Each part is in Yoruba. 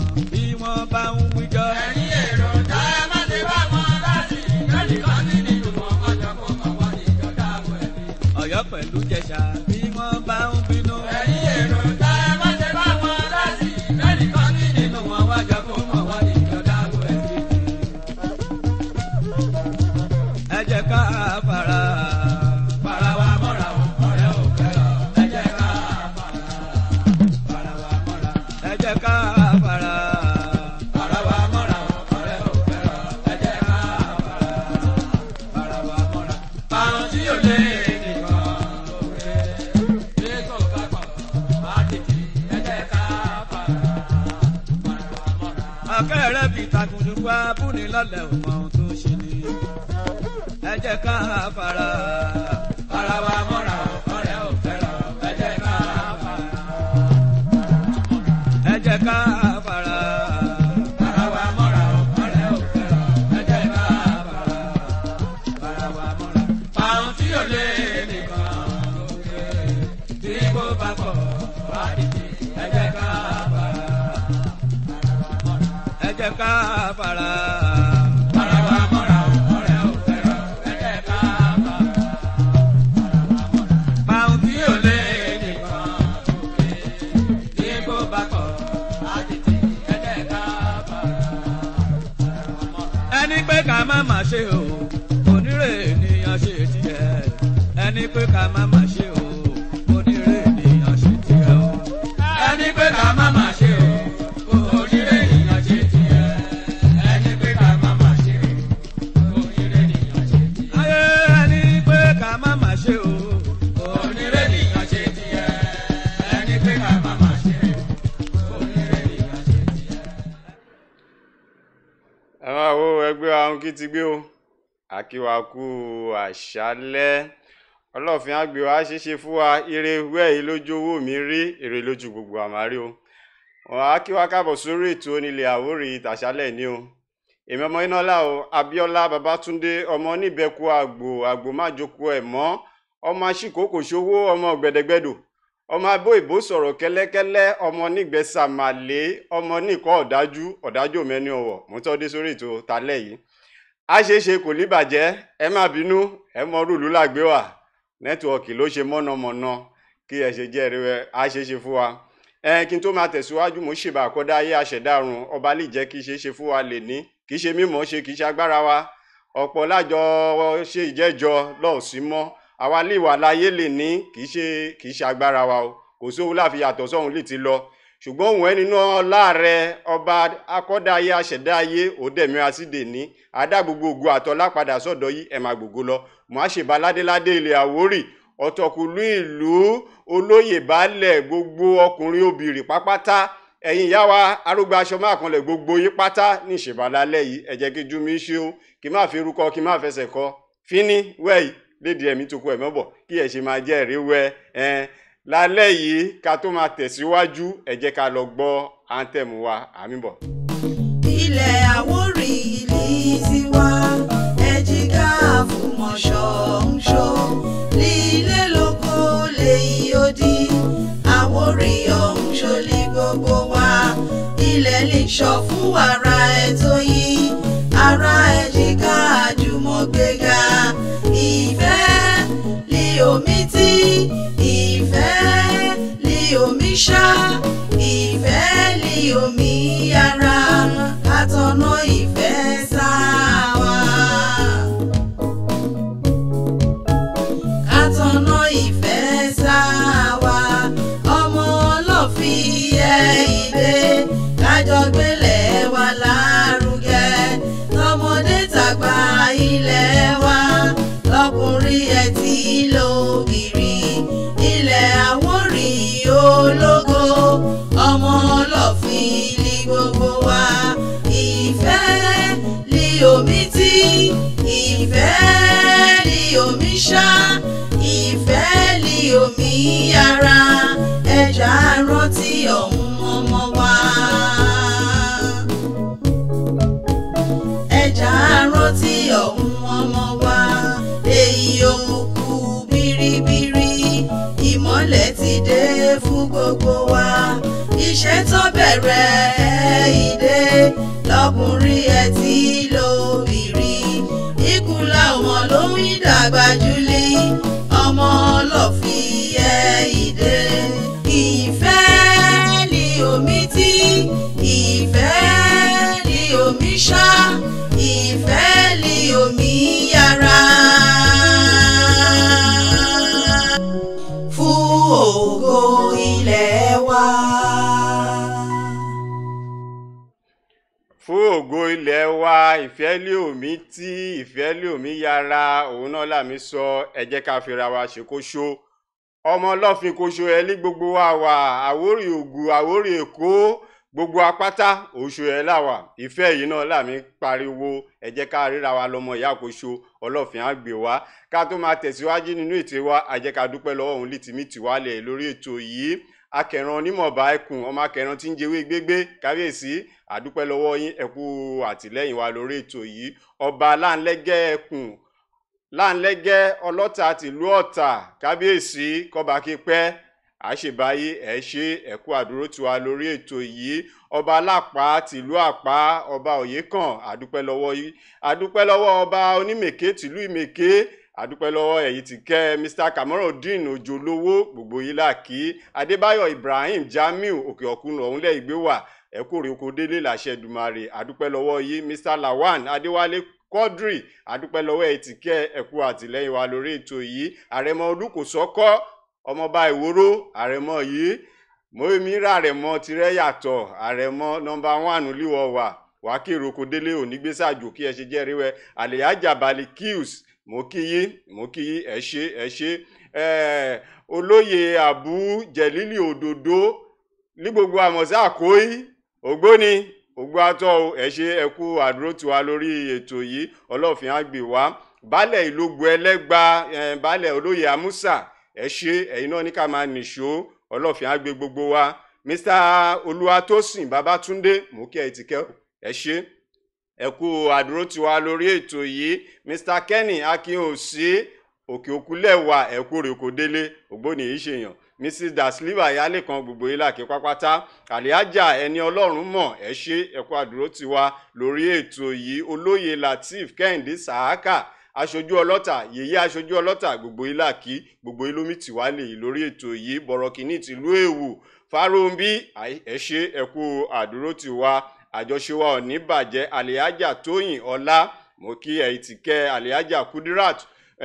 bí wọ́n bá ń wíjọ́. ẹ̀yin èrò tá ẹ má ṣe bá wọn láti lẹ́nìkan ní nínú wọn ọjọ́ kó kàn wọ́n ní ìjọba àbọ̀ ẹ̀mí. ọ̀yọ́ pẹ̀lú jẹ̀ṣà bí wọ́n bá ń bínú. ẹ̀yin èrò tá ẹ má ṣe bá wọn láti lẹ́nìkan ní nínú wọn ọjọ́ kó kàn wọ́n ní ìjọba àbọ̀ ẹ̀mí. ẹ jẹ́ ká fara. Para wa mọ́ra o, ọ̀rẹ́ ò fẹ́ràn, ẹ jẹ́ ká para. Para wa mọ́ra, ẹ jẹ́ ká fara. para wa mọ́ra o, ọ̀rẹ́ ò fẹ́ràn, ẹ jẹ́ ká para. Para wa mọ́ra, àwọn tí yóò lé nìkan lóore. Bí kò bá pọ̀, má tètè, ẹ jẹ́ ká para. Para wa mọ́ra. akẹ́rẹ́ fi takùndùkú abúni lọ́lẹ̀ ò mọ ohun tó ṣe ni. ẹ jẹ́ ká fara. Para wa mọ́ra o, ọ̀rẹ́ ò fẹ́ràn, ẹ jẹ́ ká para. ẹ jẹ́ ká fara. Para wa mọ́ra o, ọ̀rẹ́ ò fẹ́ràn, ẹ jẹ́ ká para. Para wa mọ́ra. Àwọn tí yóò lé nìkan lókè, tí kò bá pọ̀, wá dìde, ẹ jẹ́ ká para. ẹ jẹ́ ká fara. Para wa mọ́ra o, ọ̀rẹ́ ò fẹ́ràn, ẹ jẹ́ ká para. Báwọn Tí yóò lé nìkan lókè, tí kò bá pọ̀, wá dìde, ẹ jẹ́ ká para. ẹni pé ká má má ṣe o onírè ènìyàn ṣe tiẹ̀ ẹni pé ká má má ṣe o onírè ènìyàn ṣe tiẹ̀ o. ẹni pé ká má má ṣe o òṣèré ènìyàn ṣe tiẹ̀ ẹni pé ká má má ṣe o òṣèré ènìyàn ṣe tiẹ̀ ayé ẹni pé ká má má ṣe o òṣèré ènìyàn ṣe tiẹ̀ ẹni pé ká má má ṣe o òṣèré ènìyàn ṣe tiẹ̀. ẹ máa wo ẹgbẹ́ ahun kí ti gbé o àkíwákú àṣálẹ́ ọlọ́ọ̀fin àgbè wa ṣeéṣe fún wa ire wẹ́ẹ̀ lójú owó mi rí èrè lójú gbogbo àmárí o wọn á kí wa káàbọ̀ sórí ètò onílé àwórì tàṣálẹ̀ ní o èmi ọmọ ináńlá o abíọ́lá babátúndé ọmọ oníbẹ̀kú àgbò àgbò májòkó ẹ̀ mọ́ ọmọ aṣíkòkò ṣòwò ọmọ gbẹdẹgbẹdò ọmọ abó ìbò sọ̀rọ̀ kẹ́lẹ́kẹ́lẹ́ ọmọ nígbẹ́sàmàlé ọmọ nìkọ́ ọ̀dájú ọ̀dájú mẹ́ni ọ̀wọ̀ mo tọ́ dé sórí ètò talẹ́ yìí a ṣeé ṣe kò ní bàjẹ́ ẹ má bínú ẹ mọ rúùlù làgbé wà nẹ́tíwọ̀kì ló ṣe mọ́nàmọ́ná kí ẹ ṣe jẹ́ rí ẹ a ṣeé ṣe fún wa ẹ kí n tó máa tẹ̀síwájú mo ṣèbà àkọ́dá ayé àṣẹ̀dárun ọba lè jẹ́ kí ṣeé ṣe fún wa lè ní kì í ṣe mímọ́ ṣe kì í ṣe agbára wa ọ̀pọ̀ lájọ ṣe ìjẹ́jọ lọ́ọ̀sí mọ́ àwa lè wà láyé lè ní kì í ṣe kì í ṣe agbára wa o kò sówó láfi yàtọ̀ sọ́hun lè ti lọ ṣùgbọ́n òun ẹni náà láàrẹ ọba akọ́dá ayé aṣẹ̀dá ayé òdẹ̀mí asídè ní adá gbogbo ògo àtọ́lá padà sọ́dọ̀ yìí ẹ̀ máa gbogbo lọ mọ́ àṣebá ládéládé ilẹ̀ àwórì ọ̀tọ̀kùlú ìlú olóyè baálẹ̀ gbogbo ọkùnrin obìnrin pápátá ẹ̀yin ìyá wa arúgbó aṣọ máa kanlẹ̀ gbogbo yín pátá ní ìṣèbálálẹ̀ yìí ẹ jẹ́ kí jú mi ṣe o kí má fi rúkọ kí má fẹsẹ̀ kọ fíní wẹ́yì lédi ẹ̀mí tó kú ẹ̀ mọ́bọ̀ kí ẹ̀ ṣe máa jẹ́ ẹ̀rí wẹ́ ẹ̀ lálẹ́ yìí ká tó máa tẹ̀síwájú ẹ jẹ́ ká lọ gbọ́ áńtẹ̀mù wa àmì bọ̀. ilẹ̀ àwórì ìlú tiwa ẹ̀jìká àfùmọ̀ṣọ́ ń ṣó lílé lóko lèyí ó di àwórì ọ̀hún ṣọlí gbogbo wa ilẹ̀ lè ṣọ fún wàrà ẹ̀tọ́ yìí ara ẹ̀jìká àjùmọ̀gbéga ìfẹ́ lé omi tí ìfẹ́ lé omi ṣá ìfẹ́ lé omi ara àtọ̀nà ìfẹ́ sáwà. àtọ̀nà ìfẹ́ sáwà ọmọ ọlọ́fi ẹ ìdè kájọ gbélé wa lárugẹ tọmọdé tàgbà ilẹ̀ wa lọkùnrin ẹ̀ tí lóbìrì ilẹ̀ àwórì ológo ọmọ ọlọ́fin ní gbogbo wa ìfẹ́ ní omi tí ìfẹ́ ní omi ṣá ìfẹ́ ní omi ara ẹja rántí ọ̀hún ọmọ wa. ẹja rántí ọ̀hún ọmọ wa èyí òkùnkùn biribiri ìmọ́lẹ̀ ti dé fún gbogbo wa iṣẹ́ tó bẹ̀rẹ̀ fún ògo ilẹ̀ wa ìfẹ́ lé omi tí ìfẹ́ lé omi yára òun náà làmí sọ ẹ jẹ́ ká fira wa ṣe kó ṣó ọmọ ọlọ́fin kó ṣó ẹ lé gbogbo wa wà àwórì ògùn àwórì èkó gbogbo apáta oṣù ẹ láwà ìfẹ́ yìí náà làmí pariwo ẹ jẹ́ ká ríra wa lọ́mọ ìyá kó ṣó ọlọ́fin á gbé wa ká tó máa tẹ̀síwájú nínú ètò wa a jẹ́ ká dúpẹ́ lọ́wọ́ òun lítìmí tìwálẹ̀ lórí ètò yìí akẹran onímọ̀ọ́bá ẹkùn ọmọ akẹran tí ń jẹwé gbégbé kábíyèsí àdúpẹ́ lọ́wọ́ yín ẹ̀kú àtìlẹ́yìn wa lórí ètò yìí ọba láńlẹ́gẹ́ ẹkùn láńlẹ́gẹ́ ọlọ́ta tìlú ọ̀tà kábíyèsí kọba kípẹ́ àṣebáyé ẹ ṣe ẹ̀kú àdúró tiwa lórí ètò yìí ọba alápá tìlú àpá ọba òyekàn àdúpẹ́ lọ́wọ́ yìí àdúpẹ́ lọ́wọ́ ọba onímèké tìlú ìmèké àdúpẹ́ lọ́wọ́ ẹ̀yìn ti kẹ́ mr kamorudeen ojúlówó gbogbo yìí là kí adébáyọ̀ ibrahim jamiu òkè ọ̀kun ọ̀hún lẹ́ ìgbé wà ẹ̀kú rí oko délé làṣẹ dùmarè àdúpẹ́ lọ́wọ́ yìí mr lawan adéwálé quadri àdúpẹ́ lọ́wọ́ ẹ̀yìn ti kẹ́ ẹ̀kú àtìlẹ́yìn wa lórí ètò yìí àrẹ̀mọ olùkòsọ́kọ́ ọmọọba ìwòrò àrẹ̀mọ yìí mọ́ẹ́mírà àrẹ̀mọ tirẹ̀ yàtọ̀ àrẹ̀mọ nọmba wánù líwọ̀ wà wákìrì oko délé òní gbèsàjò kí ẹ ṣe jẹ́rìí wẹ àlèyájà balẹ̀ kills mo kí yí mo kí yí ẹ ṣe ẹ ṣe ẹ olóyè àbú jẹlílì òdòdó ní gbogbo àmọ̀sá àkóyí ògbóni ògbó atọ́ ẹ ṣe ẹ kú àdúró tiwa lórí ètò yìí ọlọ́fin àgbè wá baálẹ̀ ìlógbò ẹlẹ́gba baálẹ̀ olóyè amúsà ẹ ṣe ẹ̀yin náà ní ká máa nìṣó ọlọ́fin àgbè gbogbo wa mr olúwatósìn babátúndé mo kí ẹ ti kẹ́ ẹ ṣe ẹ kú àdúró tiwa lórí ètò yìí mr kenny akínòsí òkè òkúlẹ̀wà ẹ̀kú rèkò délé ògbóni yìí ṣèyàn mrs dasliva yálé kan gbogbo yìí làkè pápátá àlíájà ẹni ọlọ́run mọ̀ ẹ ṣe ẹ kú àdúró tiwa lórí ètò yìí olóyè lateef kẹ́hìndé sàákà aṣojú ọlọ́tà yèyé aṣojú ọlọ́tà gbogbo yìí làkì gbogbo yìí lómi tìwá lè lórí ètò yìí bọ̀rọ̀kìnní tìlú èwù fáròǹbí ẹ ṣe ẹ kú àdúró tiwa àjọṣe wa ò ní bàjẹ́ àlìájà tóyìn ọlá mo kí ẹ̀yìn ti kẹ́ àlìájà kudirat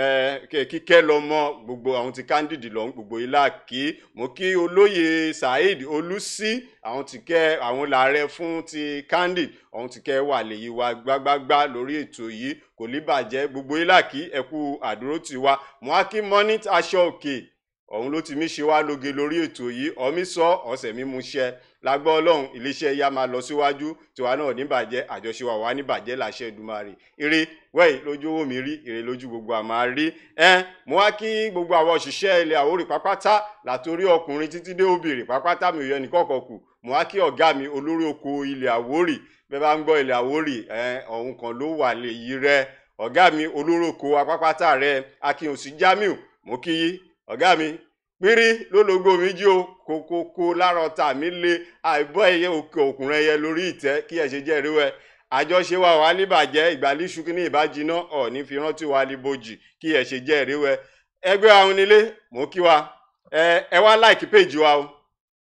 kíkẹ́ lọ́mọ gbogbo àwọn ti candid lọ́hún gbogbo ilá kí mo kí olóyè saheed olùsí àwọn ti kẹ́ àwọn làárẹ̀ fún ti candid àwọn ti kẹ́ wà lèyí wa gbágbágbá lórí ètò yìí kò ní bàjẹ́ gbogbo ilá kí ẹkú àdúró tiwa mo á kí monit aṣọ òkè ọ̀hún ló ti mí ṣe wá lóge lórí ètò yìí ọmí sọ ọ̀sẹ̀ mímú ṣẹ lágbọ́ ọlọ́run iléeṣẹ́ yá máa lọ síwájú tiwa náà níbàjẹ́ àjọṣe wa wà níbàjẹ́ làṣẹ Èdùmàrè eré wẹ́ẹ̀ lójú owó mi rí èrè lójú gbogbo àmà rí ẹ mo wá kí gbogbo àwọn òṣìṣẹ́ ilẹ̀ Àwórì pápátá látòrí ọkùnrin títí dé obìnrin pápátá mi ò yọ ẹnìkọ̀ọ̀kan kù mo wá kí ọ̀gá mi olórí oko ilẹ̀ Àwórì bẹ́ẹ̀ bá ń gbọ́ ilẹ̀ Àwórì ẹ ọ̀hún kan ló wà lè yí rẹ ọ̀gá mi olórí oko apápátá rẹ Akínyòsí Jamiu mo kí yí ọ̀gá mi pírí lólogbo mi jí o kókókó lára ọ̀tá mi lé àìbọ́ ẹyẹ òkè òkùnrin ẹyẹ lórí ìtẹ́ kí ẹ ṣe jẹ́ ìríwẹ́ àjọṣe wa wà níbàjẹ́ ìgbàlíṣu kí ní ìbájiná ọ̀ní fi rántí wa líbojì kí ẹ ṣe jẹ́ ìríwẹ́ ẹgbẹ́ àwọn nílé mò ń kí wa ẹ ẹ wá láìkí péjì wa o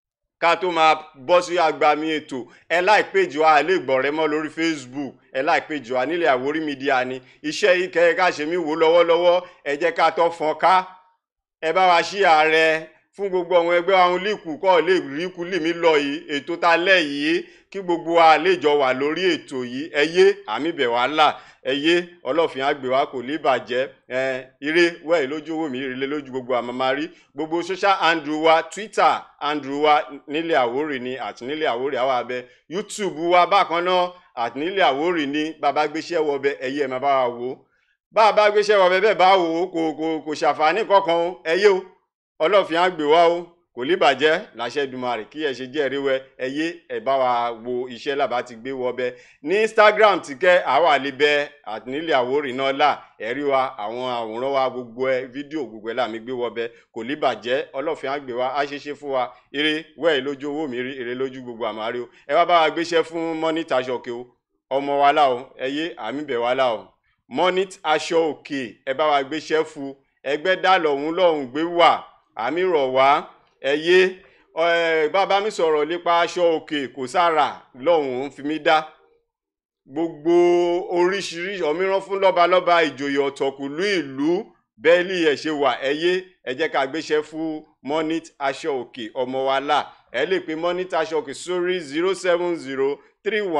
ká tó máa bọ́ sí agbami ètò ẹ láì péjì wa lè gbọ́ rẹ mọ́ lórí Facebook ẹ láì péjì wa nílẹ̀ Àwórì mídíà ni iṣẹ́ yìí kẹ́ ẹ ká ṣe mí wò lọ́wọ́lọ́wọ́ ẹ jẹ́ ká tọ́ fọ́n ká ẹ bá wa ṣí ààrẹ fún gbogbo àwọn ẹgbẹ́ àwọn líkù kọ́ lè rí ikú lì mí lọ yìí ètò ta lẹ̀ yìí kí gbogbo wa lè jọ wà lórí ètò yìí ẹ yé àmì bẹ̀ wá là ẹ yé ọlọ́fin àgbè wa kò lè bàjẹ́ ẹ ire wẹ́ẹ̀ lójú owó mi ire lójú gbogbo àmàmà rí gbogbo social handle wa Twitter handle wa nílẹ̀ Àwórì ni àti nílẹ̀ Àwórì àwọn abẹ YouTube wa bákan náà àti nílẹ̀ Àwórì ni bàbá gbéṣẹ́ wọbẹ ẹ̀yẹ ẹ̀ máa bá wa wò ó bá a bá gbéṣẹ́ wọ bẹ́ẹ̀ bá wò ó kò kò kò ṣàǹfààní kankan o ẹ yé o ọlọ́fin á gbé wá o kò ní bàjẹ́ làṣẹ Èdùmàrè kí ẹ ṣe jẹ́ ẹ̀ríwẹ́ ẹ yé ẹ bá wa wo iṣẹ́ làbá ti gbé wọ bẹ́ẹ̀ ní Instagram ti kẹ́ àwa àlebẹ́ àtìnílẹ̀ Àwórì náà là ẹ̀rí wa àwọn àwòrán wa gbogbo ẹ fídíò gbogbo ẹ làmí gbé wọ bẹ́ẹ̀ kò ní bàjẹ́ ọlọ́fin á gbé wa á ṣe ṣe fún wa eré wẹ́ẹ̀ lójú owó mi rí eré lójú gbogbo àmàrí o ẹ wá bá wa gbéṣẹ́ fún mọ́nítà ṣọ̀kẹ́ o ọmọ wa là o ẹ yé àmì bẹ̀ wa là o monit aṣọ òkè ẹ bá wa gbéṣẹ́ fún ẹgbẹ́ dá lọ́hún lọ́hún gbé wà àmì rọ̀ wá ẹ yé bàbá mi sọ̀rọ̀ nípa aṣọ òkè kò sára lọ́hún ń fi mí dá gbogbo oríṣiríṣi ọmíràn fún lọ́balọ́ba ìjòyè ọ̀tọ̀kùlú ìlú bẹ́ẹ̀lì ẹ̀ ṣe wà ẹ yé ẹ jẹ́ ká gbéṣẹ́ fún monit aṣọ òkè ọmọ wa là ẹ lè pe monit aṣọ òkè sórí zero seven zero three one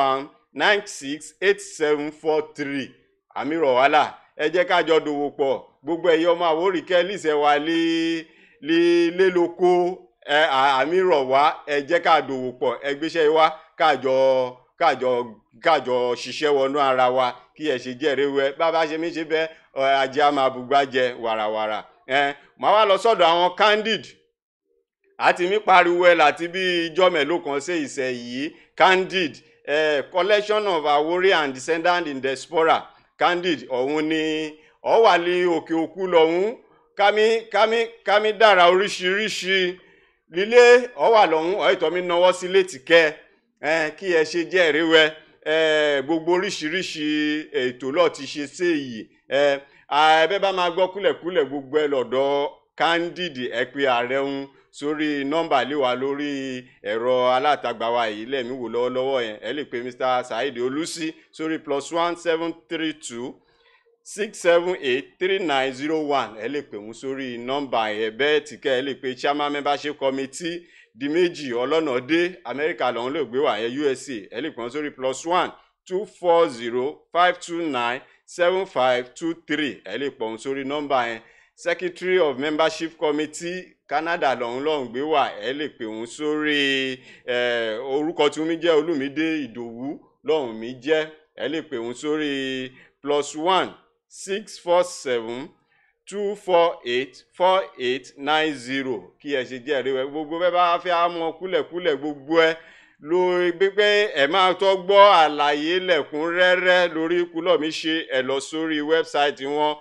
nine six eight seven four three àmì rọ̀ wálà ẹ jẹ́ ká jọ dòwò pọ̀ gbogbo ẹ̀yẹ ọmọ àwòrì kẹ́líṣẹ̀ wa lé lé lé lóko ẹ àmì rọ̀ wá ẹ jẹ́ ká dòwò pọ̀ ẹ gbéṣẹ́ wá kájọ kájọ kájọ ṣiṣẹ́ wọnú ara wa kí ẹ ṣe jẹ́rìí wẹ bàbá ṣe mí ṣe bẹ́ẹ̀ ọ, ajé á máa bùgbà jẹ wàràwàrà ẹ màá wá lọ sọ́dọ̀ àwọn candid àti mi pariwo ẹ láti bí ijọ́ mélòó kan ṣe ìṣẹ̀ yìí candid eh, collection of Awori and descendant in diaspora candid ọ̀hún ni ọ wà ní òkè òkú lọ́hún kámi kámi kámi dára oríṣiríṣi lílé ọ wà lọ́hún ọ̀ ìtọ́ mi náwó sí létí kẹ́ ẹ kí ẹ ṣe jẹ́ ìrẹ́wẹ́ ẹ gbogbo oríṣiríṣi ètò lọ́ọ̀ ti ṣe séyìí ẹ ẹ bá máa gbọ́ kúlẹ̀kúlẹ̀ gbogbo ẹ lọ́dọ̀ candid ẹ pé ààrẹ ń sórí nọ́mbà lé wa lórí ẹ̀rọ alátagbà wa yìí lẹ́mí wò lọ́wọ́lọ́wọ́ yẹn ẹ lè pe mr saheed olùsí sórí plus one seven three two six seven eight three nine zero one ẹ lè pè wọ́n sórí nọ́mbà yẹn bẹ́ẹ̀ tí kẹ́ ẹ lè pe chairman membership committee di méjì ọlọ́nà dé amẹ́ríkà lọ́hún lè gbé wà yẹn usa ẹ lè pè wọ́n sórí plus one two four zero five two nine seven five two three ẹ lè pè wọ́n sórí nọ́mbà yẹn secretary of membership committee canada lọ́hún lọ́hún gbé wà ẹ lè pè wọ́n sórí eh, orúkọ tí mi jẹ́ olùmídé ìdòwú lọ́hún mi jẹ́ ẹ lè pè wọ́n sórí plus one six four seven two four eight four eight nine zero kí ẹ ṣe jẹ́ ẹ̀rí wẹ gbogbo bẹ́ẹ̀ bá fẹ́ á mọ kúlẹ̀kúlẹ̀ gbogbo ẹ lórí pípé ẹ máa tọ́ gbọ́ àlàyé lẹ́kùnrẹ́rẹ́ lórí kúlọ̀ mi ṣe ẹ lọ sórí wẹ́bsáìtì wọn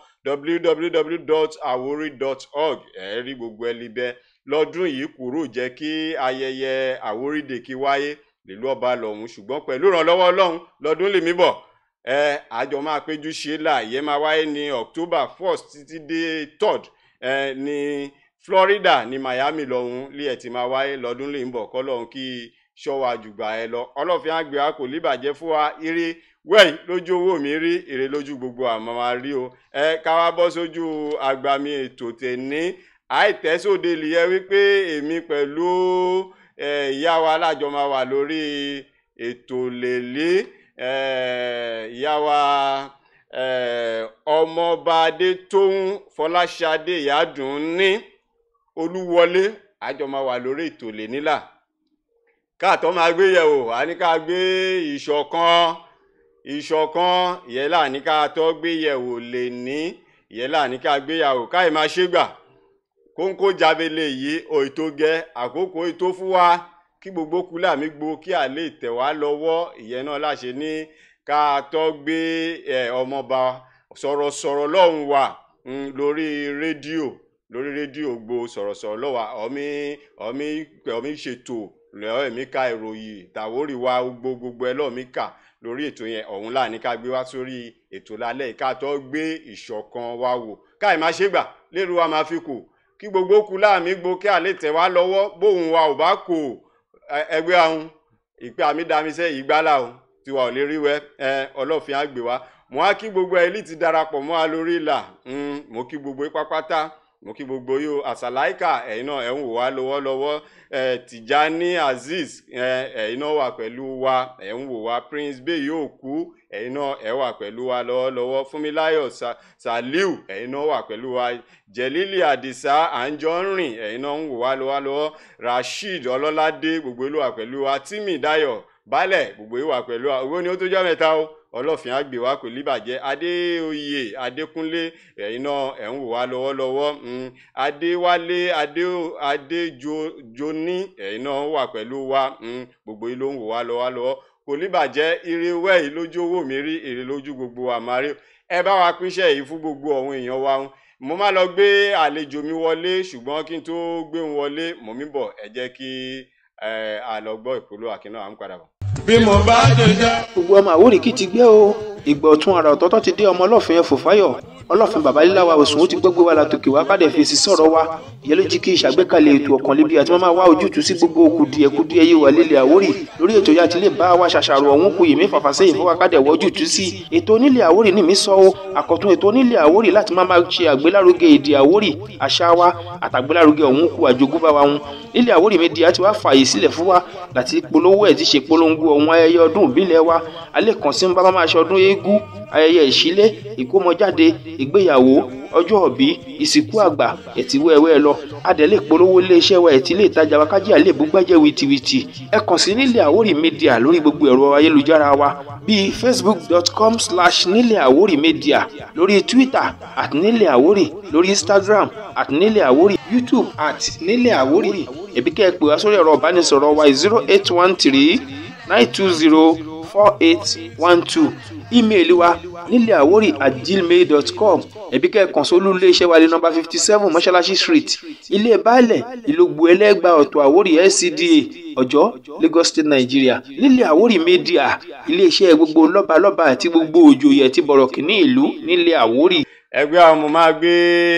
www.awori.org ẹ rí gbogbo ẹ libẹ lọ́dún yìí kúrò jẹ́ kí ayẹyẹ Àwórì Day kí wáyé nílùú ọba lọ́hùn ṣùgbọ́n pẹ̀lú ìrànlọ́wọ́ Ọlọ́run lọ́dún lèmi bọ̀ ẹ àjọ máa péjú ṣe là ìyẹn máa wáyé ní October first títí dé third ẹ ní Florida ní Miami lọ́hùn lé ẹ̀ tí máa wáyé lọ́dún lèmi bọ̀ kọ́ lọ́hùn kí ṣọ́wá jùgbà ẹ lọ ọlọ́fin àgbẹ̀ wa kò líbàjẹ́ fún wa eré wẹ́ẹ̀ lójú owó mi rí èrè lójú gbogbo àmọ́ máa rí o ẹ ká wá bọ́ sójú agbami ètò tẹ̀ní àìtẹ́sóde lìyẹ wípé èmi pẹ̀lú ẹ, ìyá wa alájọ máa wà lórí ètò lèlé ẹ, ìyá wa ẹ, ọmọọba adétóhùn fọláṣadé ìyádùn ní olúwọlé àjọ máa wà lórí ètò lẹ́nílà káàtọ́ máa gbé yẹ̀wò a ní ká gbé ìṣọ̀kan ìṣọ̀kan ìyẹn là ní ká tọ́ gbé yẹ̀wò lè ní ìyẹn là ní ká gbé yàwó káì máa ṣe gbà kóńkó jábélé yìí òyìntó gẹ àkókò ètò fún wa kí gbogbo kúlà mi gbó kí a lè tẹ̀ wá lọ́wọ́ ìyẹn náà láṣẹ ní ká tọ́ gbé ẹ̀ ọmọọba sọ̀rọ̀sọ̀rọ̀ lọ́hùn wa mm, lórí rédíò lórí rédíò gbo sọ̀rọ̀sọ̀rọ̀ lọ́wọ́ ọ̀mí ọ̀mí ọ̀mí ṣètò lọ́wọ́ èmi ka ìròyìn tàwórì wa gbogbo gbogbo ẹ lọ́ọ̀ mi kà lórí ètò yẹn ọ̀hún là ní ká gbé wá sórí ètò lálẹ́ yìí ká tó gbé ìṣọ̀kan wa wò káì má ṣe gbà lérò wa máa fi kù kí gbogbo kú láàmì gbo kí àlè tẹ̀ wá lọ́wọ́ bóun wa ò bá kò ẹ- ẹgbẹ́ ahun ìpè àmì damisẹ́ yìí gbálà o tiwa ò lè rí wẹ́ ẹ ọlọ́fin á gbé wa mo á kí gbogbo ẹlí ti darapọ̀ mọ́ a lórí ìlà mm, mo kí gbogbo yín pápátá mo kí gbogbo yìí o àṣàláìkà ẹ̀yin náà ẹ̀ ń wò wá lọ́wọ́lọ́wọ́ ẹ̀ tìjání azeez ẹ̀ ẹ̀yin náà wà pẹ̀lú wa ẹ̀ ń wò wá prince bey yóò kú ẹ̀yin náà ẹ̀ wà pẹ̀lú wa lọ́wọ́lọ́wọ́ fúnmiláyọ̀ Sa- saliu ẹ̀yin náà wà pẹ̀lú wa jẹ̀lílì àdìsá àǹjọ́rìn ẹ̀yin náà ń wò wá lọ́wọ́lọ́wọ́ rasheed ọlọ́ládé gbogbo yìí wà pẹ̀lú wa tìmí dayo baálẹ̀ gbogbo yìí wà pẹ̀lú wa owó ni ó tó jọ́ mẹ́ta o ọlọ́fin àgbè wa kò líbàjẹ́ adéoyè adékúnlé ẹ̀yin náà ẹ̀ ń wò wá lọ́wọ́lọ́wọ́ mm, adéwálé adé adéjoni ẹ̀yin náà wà pẹ̀lú wa mm, gbogbo yìí ló ń wò wá lọ́wọ́lọ́wọ́ kò líbàjẹ́ ire wẹ́ẹ̀ lójú owó mi rí èrè lójú gbogbo àmàrí ẹ bá wa pínṣẹ́ yìí fún gbogbo àwọn èèyàn wa mo máa lọ gbé àlejò mi wọlé ṣùgbọ́n kí n tó gbé wọn wọlé mọ̀ mí bọ̀ ẹ jẹ́ kí ẹ àlọ́gbọ́ ìpolówó àkínná à ń padà bọ̀. bí mo bá ṣe jẹ́. gbogbo ọmọ Àwórì kì í ti gbé o ìgbà ọ̀tún àrà ọ̀tọ̀ọ̀tọ̀ ti dé ọmọ ọlọ́fin ẹ̀fọ́ fáyọ̀ ọlọ́fin bàbá líláwa òsùn ó ti gbọ́gbé wa látòkè wá kádẹ fèsì sọ̀rọ̀ wa ìyẹn ló jí kí ìṣàgbékalẹ̀ ètò ọ̀kan lébi àti máa wá ojútùú sí gbogbo kùdìẹ̀kudiẹ yìí wà lílẹ̀ àwórì lórí ètò yá ti lè bá wa ṣàṣàrò ọ̀hún kù yèmí fàfàsẹ́yìn fún wa kádẹ wọ́ ojútùú sí ètò onílẹ̀ àwórì ní mi sọ o àkọ́tún ètò onílẹ̀ àwórì láti máa máa ṣe àgbélárugẹ èdè àwórì àṣà wa àtàgbélárugẹ ọ̀hún kù àjogúnbá wa hun nílẹ̀ àwórì media ti wá fààyè sílẹ̀ fún wa láti polówó ẹ̀ ti ṣe polongo ọ̀hún ayẹyẹ ọdún ìbílẹ̀ wa alẹ́ kan sí ń bá máa ṣe ọdún eégún ayẹyẹ ìṣílé ìkómọjáde ìgbéyàwó ọjọ́ òbí ìsìnkú àgbà ẹ̀tì wẹ́ẹ́wẹ́ lọ adẹ̀lé polówó iléeṣẹ́ wa ẹ̀tì ilé ìtajà wa kájí àlè búgbàjẹ́ wìtìwìtì ẹ kàn sí nílẹ̀ àwórì media lórí gbogbo ẹ̀rọ ayélujára wa bíi facebook.com slash nílẹ̀ àwórì media lórí twitter at nílẹ̀ àwórì lórí instagram at nílẹ̀ àwórì youtube at nílẹ̀ àwórì ẹ̀bí kẹ́ ẹ pè wá sórí ẹ̀rọ ìbánisọ̀rọ̀ wa zero eight one three nine two zero four eight one two ímeèlì wa nílẹ̀ àwórì at gmail dot com ẹ̀bí kẹ́ẹ̀kan sólú iléeṣẹ́ wa ní nọmba fifty seven mọ́ṣáláṣí street ilé baálẹ̀ ìlógbò ẹlẹ́gbàá ọ̀tọ̀ àwórì lcda ọ̀jọ́ lagos state nigeria nílẹ̀ àwórì media iléeṣẹ́ gbogbo lọ́balọ́ba àti gbogbo òjòyè àti bọ̀rọ̀kìnní ìlú nílẹ̀ àwórì. ẹgbẹ́ àwọn ọmọ máa gbé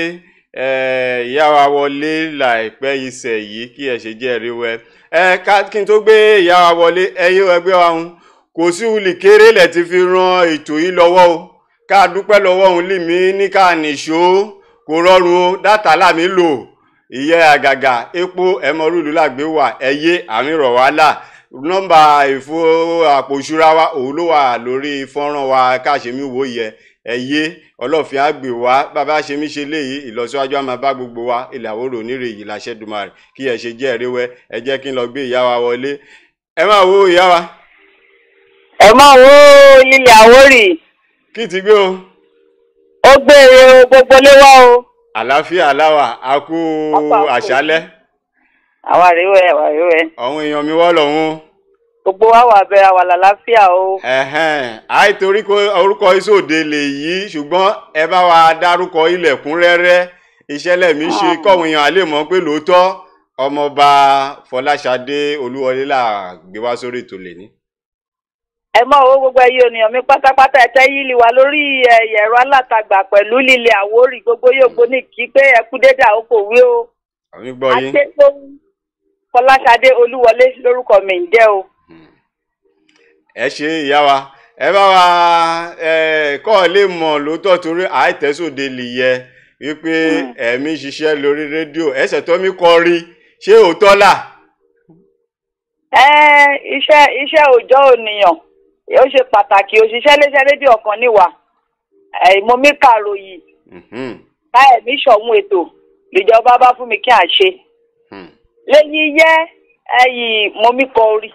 ìyá wa wọlé láìpẹ́ iṣẹ́ yìí kí ẹ ṣe jẹ́ ẹ̀rí wẹ́ ẹ ká kí n tó gbé ìyá wa wọlé ẹ yí ẹgbẹ́ wa hun kò sí wuli kéré lẹ̀ ti fi ran ètò yìí lọ́wọ́ o ká dúpẹ́ lọ́wọ́ òun lì mí ní ká nìṣó kò rọrùn o dátà láàmì lò ìyẹ́ àgàgà epo ẹmọrúlù làgbé wà ẹyẹ àmì rọ̀ wá là nọ́mbà ìfo àpò ìṣúra wa òun ló wà lórí fọ́nrán wa káṣemí wò yẹ ẹyẹ ọlọ́fin àgbè wá bàbá ṣe mí ṣe léyìí ìlọsíwájú àmà bá gbogbo wa ilẹ̀ àwòrò onírè yìí láṣẹ dùmarè kí ẹ ṣe jẹ́ ẹ̀rẹ́wẹ́ ẹ jẹ́ kí n lọ gbé ìyá wa wọlé ẹ máa wo ìyá wa ẹ máa wo lílẹ̀ àwórì kí ti gbé o ó gbére o gbogbo lé wá o àlàáfíà aláwà a kú àṣálẹ́ àwa rèé àwa rèé àwọn èèyàn mi wọ́ lọ́hún gbogbo wa wà bẹ àwa làlàáfíà o ẹ̀hẹ́n àìtorí kó orúkọ ìsòde lè yí ṣùgbọ́n ẹ bá wa dárúkọ ilẹ̀kúnrẹ́rẹ́ ìṣẹ̀lẹ̀ mi ṣe kọ́wọn èèyàn àlè mọ̀ pé lóòótọ́ ọmọọba fọláṣadé olúwọlé là gbé wá sórí ètò lè ní. ẹ máa wo gbogbo ẹyẹ ènìyàn mi pátápátá ẹtẹ yìí lè wà lórí ẹ̀rọ alátagbà pẹ̀lú lílẹ̀ àwórì gbogbo yóò gbóní kí pé ẹkú dédé àkókò wí o àwọn gbọ́ yín adétòun fọláṣadé olúwọlé lórúkọ mi ń jẹ́ o. ẹ ṣe ìyá wa ẹ bá wa ẹ kọ́ ọ lè mọ̀ lóòótọ́ torí àìtẹ́sòde lè yẹ wípé ẹ̀mí ṣiṣẹ́ lórí rédíò ẹsẹ̀ tó mi kọ́ rí ṣé òótọ́ là. ẹ iṣẹ́ iṣẹ́ òòjọ́ ònìyàn ó ṣe pàtàkì òṣìṣẹ́ léṣẹ́ rédíò kan níwà mo mí kàròyìn káyẹ̀mí ṣọ̀hún ètò ìjọba bá fún mi kí à ṣe lẹ́yìn yẹ́ ẹ̀yìn mo mí kọ orí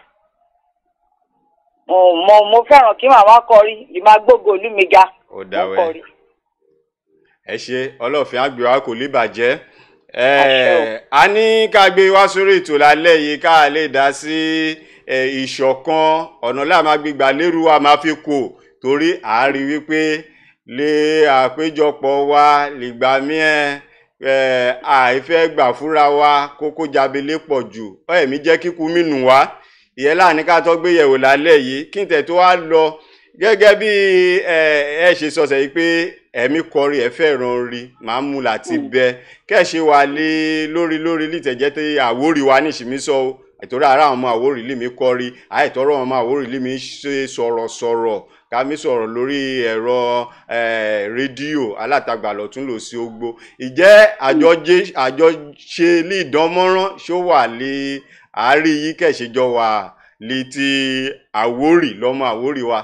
mo mo fẹ́ràn kí màmá kọrí lè máa gbógo ìlú mi ga ó dáwẹ́ ẹ ṣe ọlọ́ọ̀fin àgbèwá kò lè bàjẹ́ a ní ká gbé wá sórí ètò lálẹ́ yìí ká lè dá sí ìṣọ̀kan ọ̀nà láàmà gbígbà lérú wa máa fi kù torí àárí wípé lè àpéjọpọ̀ wa lìgbà míẹ̀ àìfẹ́ gbà fúnra wa kókó jábélé pọ̀ jù ẹ̀mí jẹ́ kíkú mínú wa ìyẹn láàánú ká tó gbé yẹ̀wò lálẹ́ yìí kí n tẹ̀ tó wá lọ gẹ́gẹ́ bí ẹ ṣe sọ̀sẹ̀ yìí pé ẹ̀mí kọrí ẹ fẹ́ràn rí màá mú láti bẹ kẹ́ẹ̀ṣe wà lé lórí lórí lítẹ̀jẹ́ tẹ àwórì wa ní ìṣìmísọ o ìtòrí ara àwọn ọmọ àwórì lè mi kọrí àìtọ́rọ̀ àwọn ọmọ àwórì lè mi ṣe sọ̀rọ̀ sọ̀rọ̀ ká mi sọ̀rọ̀ lórí ẹ̀rọ rédíò alátagbà lọ́tún lò sí ogbó ìjẹ́ àjọṣe lè dánmọ́rán ṣó wà lé àárín yìí kẹ̀ṣẹjọ wà létí àwórì lọ́mọ àwórì wa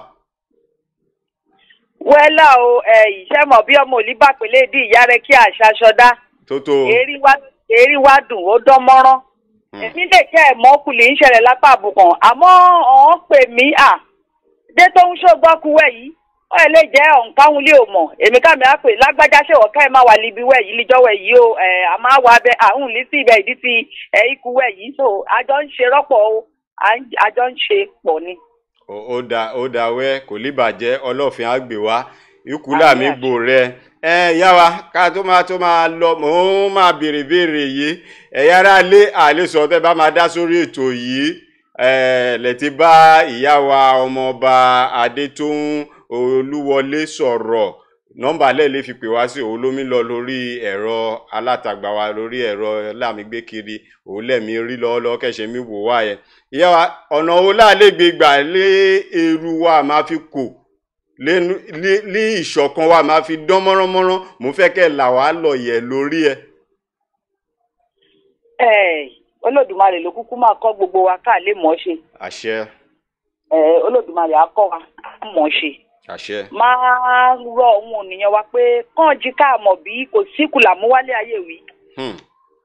wẹ́lá o ìṣẹ́ mọ̀ bí ọmọ òlí bá pèlè dí ìyá rẹ kí àṣà ṣọdá tótó èrí wá dùn ó dán mọ́rán èmi lè kẹ́ ẹ̀ mọ́kùlì ń ṣẹlẹ̀ lápá àbùkàn àmọ́ ọ̀hún pè mí à dé tó ń ṣògbọ́kúwẹ̀ yìí ó ẹ̀ lè jẹ́ ọ̀nkáhun lé o mọ̀ èmi kámi á pè lágbájá ṣèwọ̀ ká ẹ̀ má wà líbi wẹ̀ yìí líjọ́wẹ̀ yìí o ẹ̀ a máa wà bẹ àhùn lí sí ibẹ̀ ìdí ti ẹ̀ ikú wẹ̀ yìí so àjọ ń ṣe rọ́pọ̀ o àjọ ń ṣe pọ̀ ni ó da ó da wẹ́ kò lè bàjẹ́ ọlọ́fin àgbè wá ikú làmì gbò rẹ ẹ yá wa ká tó máa tó máa lọ mò ń máa béèrè béèrè yìí ẹ̀yà ara lé àlesọ tẹ́ bá máa dá sórí ètò yìí ẹ lẹ́tí bá ìyá wa ọmọọba adétóhùn olúwọlé sọ̀rọ̀ nọ́mbà lẹ́ẹ̀ lè fi pè wá sí òun lómi lọ lórí ẹ̀rọ alátagbà wa lórí ẹ̀rọ lámìgbé kiri òun lẹ́mí rí lọ́wọ́lọ́wọ́ kẹ̀sẹ̀ mi wò wá yẹn ìyá wa ọ̀nà wo láàlégbé gbà lé eru wa máa fi kò lẹ́nu ní ìṣọ̀kan wa máa fi dán mọ́ránmọ́rán mo fẹ́ kẹ́ là wá lọ yẹ̀ lórí ẹ. ẹ olódùmarè ló kúkú máa kọ́ gbogbo wa ká lè mọ̀ ọ́ ṣe àṣẹ ẹ olódùmarè á kọ́ wa ká mọ̀ ọ́ ṣe àṣẹ máa rọ ohun ònìyàn wa pé kàn jí ká mọ̀ bí kò sí kùlà mú wálé ayé wí hmm.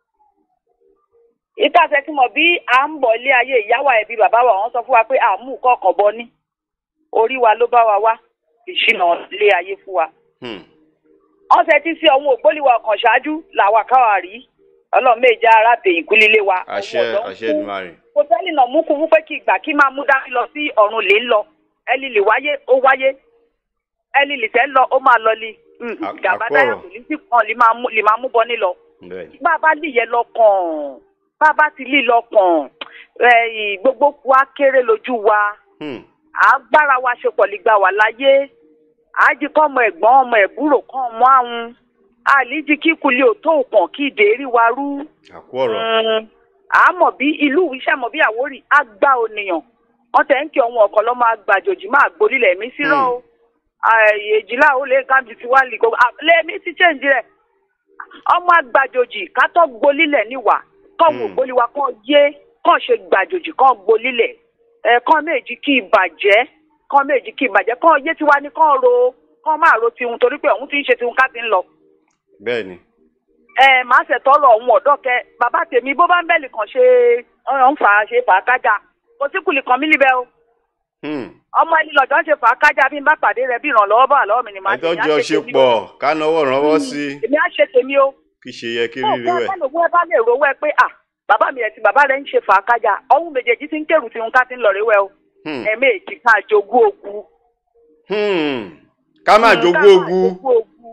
ìtàsẹ̀ tí mọ̀ bí à ń bọ̀ ilé ayé ìyáwó ẹbí bàbá wa wọ́n sọ fún wa pé àmú kọ̀ọ̀kan bọ ní orí wa ló bá wa wá ìṣìnà ilé ayé fún wa Hmm. wọ́n ṣe ti sí ọ̀hún ògbólíwà ọkàn ṣáájú làwa káwa rí ọlọ́run méje ara tè ìkúlílé wa àṣẹ ọmọ ọ̀dọ́ ń àṣẹ kú. Èdùmàrè kò tẹ́lẹ̀ náà mú kú mú pé kí ìgbà kí máa mú dání lọ sí ọ̀run lè ń lọ ẹni lè wáyé ó wáyé ẹni lè tẹ́ ń lọ ó máa lọ li Mm, À- gàbá àkọ́rọ̀. dáyà kò ní sí kan lè máa mú- lè máa mú bọ́ nílọ bẹ́ẹ̀ bá a bá lè yẹ lọ́kàn bá a bá ti lè lọ́kàn ẹ̀, gbogbo ku á kéré lójú wa hmm. agbára wa ṣe pọ̀ lè gbà wà láyé àájí kọ́ ọmọ ẹ̀gbọ́n ọmọ ẹ̀búrò kan ọmọ àwọn àlíjí kíkulé òtó òkàn kí ìdérí wa rú àkú ọ̀rọ̀ Mm, àmọ́ bí ìlú iṣẹ́ mọ̀ bí àwórì á gbá ònìyàn wọ́n tẹ̀ ń kí ọ̀hún ọ̀kan lọ́ máa gbàjòjì máa gbolílẹ̀ mí sírọ́ o èjìlá ó lè kábi tí wàá lè gbogbo lẹ́ẹ̀mí ti chẹ́ǹjì rẹ̀ ọmọ àgbàjòjì kátó gbolílẹ̀ níwà kọ́ọ̀mù Mm. ògbóliwa kan yé kàn ṣe gbàjòjì kan gbolílẹ̀ ẹ̀ kàn méjì kí ì bàjẹ́ kàn méjì kí ì bàjẹ́ kàn yé tiwa ní kàn ro kàn máa ro tiwọn torí pé òun ti ń ṣe tiwọn ká ti ń lọ bẹ́ẹ̀ ni ẹ máa ṣètọrọ ọhún ọ̀dọ́ kẹ bàbá tèmi bó bá ń bẹ̀lì kan ṣe ọ̀n fà á ṣe fà á kájà kò sí kùlì kan mí níbẹ̀ o hmm. ọmọ ẹni lọ́jọ́ ń ṣe fà á kájà bí n bá pàdé rẹ bí ìrànlọ́wọ́ bá lọ́wọ́ mi ni màá ẹjọ́ èmi á jọ ṣe ṣe tèmi pọ̀ o. ká náwó rànwọ́ sí i èmi á ṣe tèmi o kì í ṣe yẹ kí ó rírí kọ́ wẹ̀ ẹ̀ lówó ẹ bá lè rówó ẹ pé à bàbá mi ẹ̀ tí bàbá rẹ̀ ń ṣe fà á kájà ọ̀hún méjèèjì ti ń kẹrù tí n ká ti ń lọ rí wẹ́ o Hmm. ẹ̀ẹ́mẹ́jì ká jogún ogun Hmm. ká má Mm, jogún ká máa ogun jogún ogun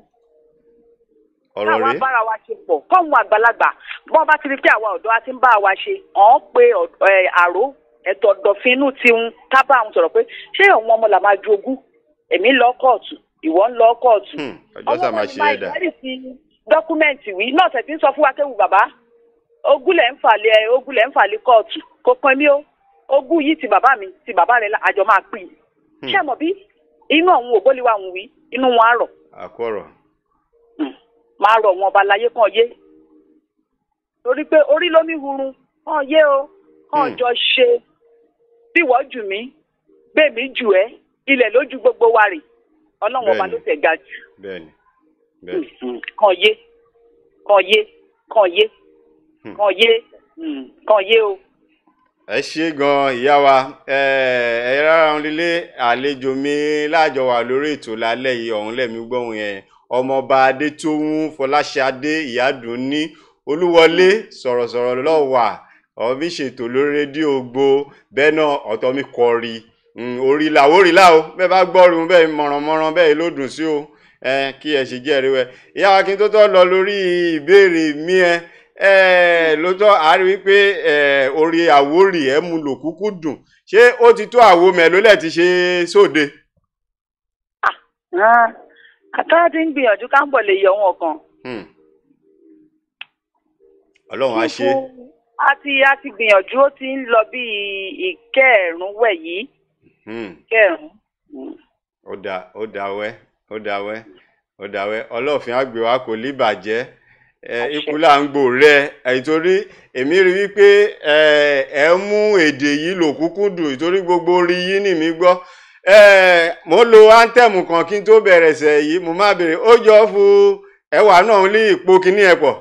ọ̀rọ̀ káwa rèé bára wa ṣe pọ̀ kọ́hún àgbàlagbà bọ́n bá ti rí pé àwa ọ̀dọ́ a ti ń bá wa ṣe ọ̀hún pé ọ̀d- ẹ̀, àró ẹ̀tọ́ ọ̀dọ̀fínú tiun ká bá àwọn sọ̀rọ̀ pé ṣé òun ọmọ là máa jogún èmi ń lọ kóòtù ìwọ ń lọ kóòtù Hmm. ọjọ́ sá máa ṣe máa é dà ìwádìí sí dọ́kúmẹ̀ntì wí náà tẹ̀ tí ń sọ fún wa kéwu bàbá ogún lẹ̀ ń fàlẹ̀ ogún lẹ̀ ń fàlẹ̀ kóòtù kò pin mí o ogún yìí ti bàbá mi ti bàbá rẹ̀ àjọ máa pín in ṣé ẹ mọ̀ bí inú àwọn ògbóliwa àwọn wí inú wọn á rọ̀ àkú ọ̀rọ̀ máa rọ̀ wọn ọba láyé kàn yé torí pé orí ló mi hurun kàn yé o kàn Hmm. jọ ṣe bí wọ́n jù mí bẹ́ẹ̀ mi jù ẹ́ ilẹ̀ lójú gbogbo wa rè ọlọ́run ọba Bẹ́ẹ̀ni. ló tẹ̀ ga jù bẹ́ẹ̀ ni bẹ́ẹ̀ ni Mm, kàn yé kàn yé kàn yé Hmm. kàn yé mm, kàn yé o. ẹ ṣe gan ìyá wa ẹ ẹ rárá ń lílé àlejò mi láàjọ wà lórí ètò lálẹ́ yìí ọ̀hún lẹ̀mí gbóhùn yẹn ọmọọba adétòun fọláṣadé ìyádùnní olúwọlé sọ̀rọ̀sọ̀rọ̀ lọ́wà ọ̀hún mi ṣètò lórí rédíò gbo bẹ́ẹ̀ náà ọ̀tọ̀ mi kọrí orí là orí là o bẹ́ẹ̀ bá gbọ́rùn bẹ́ẹ̀ mọ̀rànmọ́rán bẹ́ẹ̀ ló dùn sí o ẹ kí ẹ ṣe jẹ́rìí wẹ̀ ìyá wa kí n tó tọ́ lọ lórí ìbéèrè mi ẹ ẹ lóòótọ́ a rí wípé ẹ orí àwórì ẹ mú lò kúkú dùn ṣé ó ti tó àwo mẹ́lólẹ̀ ti ṣe sóde. àtàrà ti ń gbìyànjú ká ń bọ̀ lè yọ wọn kan. Hmm. ọlọ́run á ṣe. a ti a ti gbìyànjú ó ti ń lọ bí ìkẹẹ̀rún wẹ̀ yìí. Hmm. kẹẹ̀rún. ó dà ó dà wẹ́ ó dà wẹ́ ó dà wẹ́ ọlọ́ọ̀fin àgbè wa kò ní bàjẹ́ ẹ ikú là ń gbò rẹ ìtorí èmi rí wípé ẹ ẹ mú èdè yìí lò kúkú dùn ìtorí gbogbo orí yìí nì mí gbọ́ ẹ mo lo áńtẹ̀mù kan kí n tó bẹ̀rẹ̀ sẹ̀ yìí mo má béèrè ó jọ fún ẹwà náà ní ipò kíní ẹ pọ̀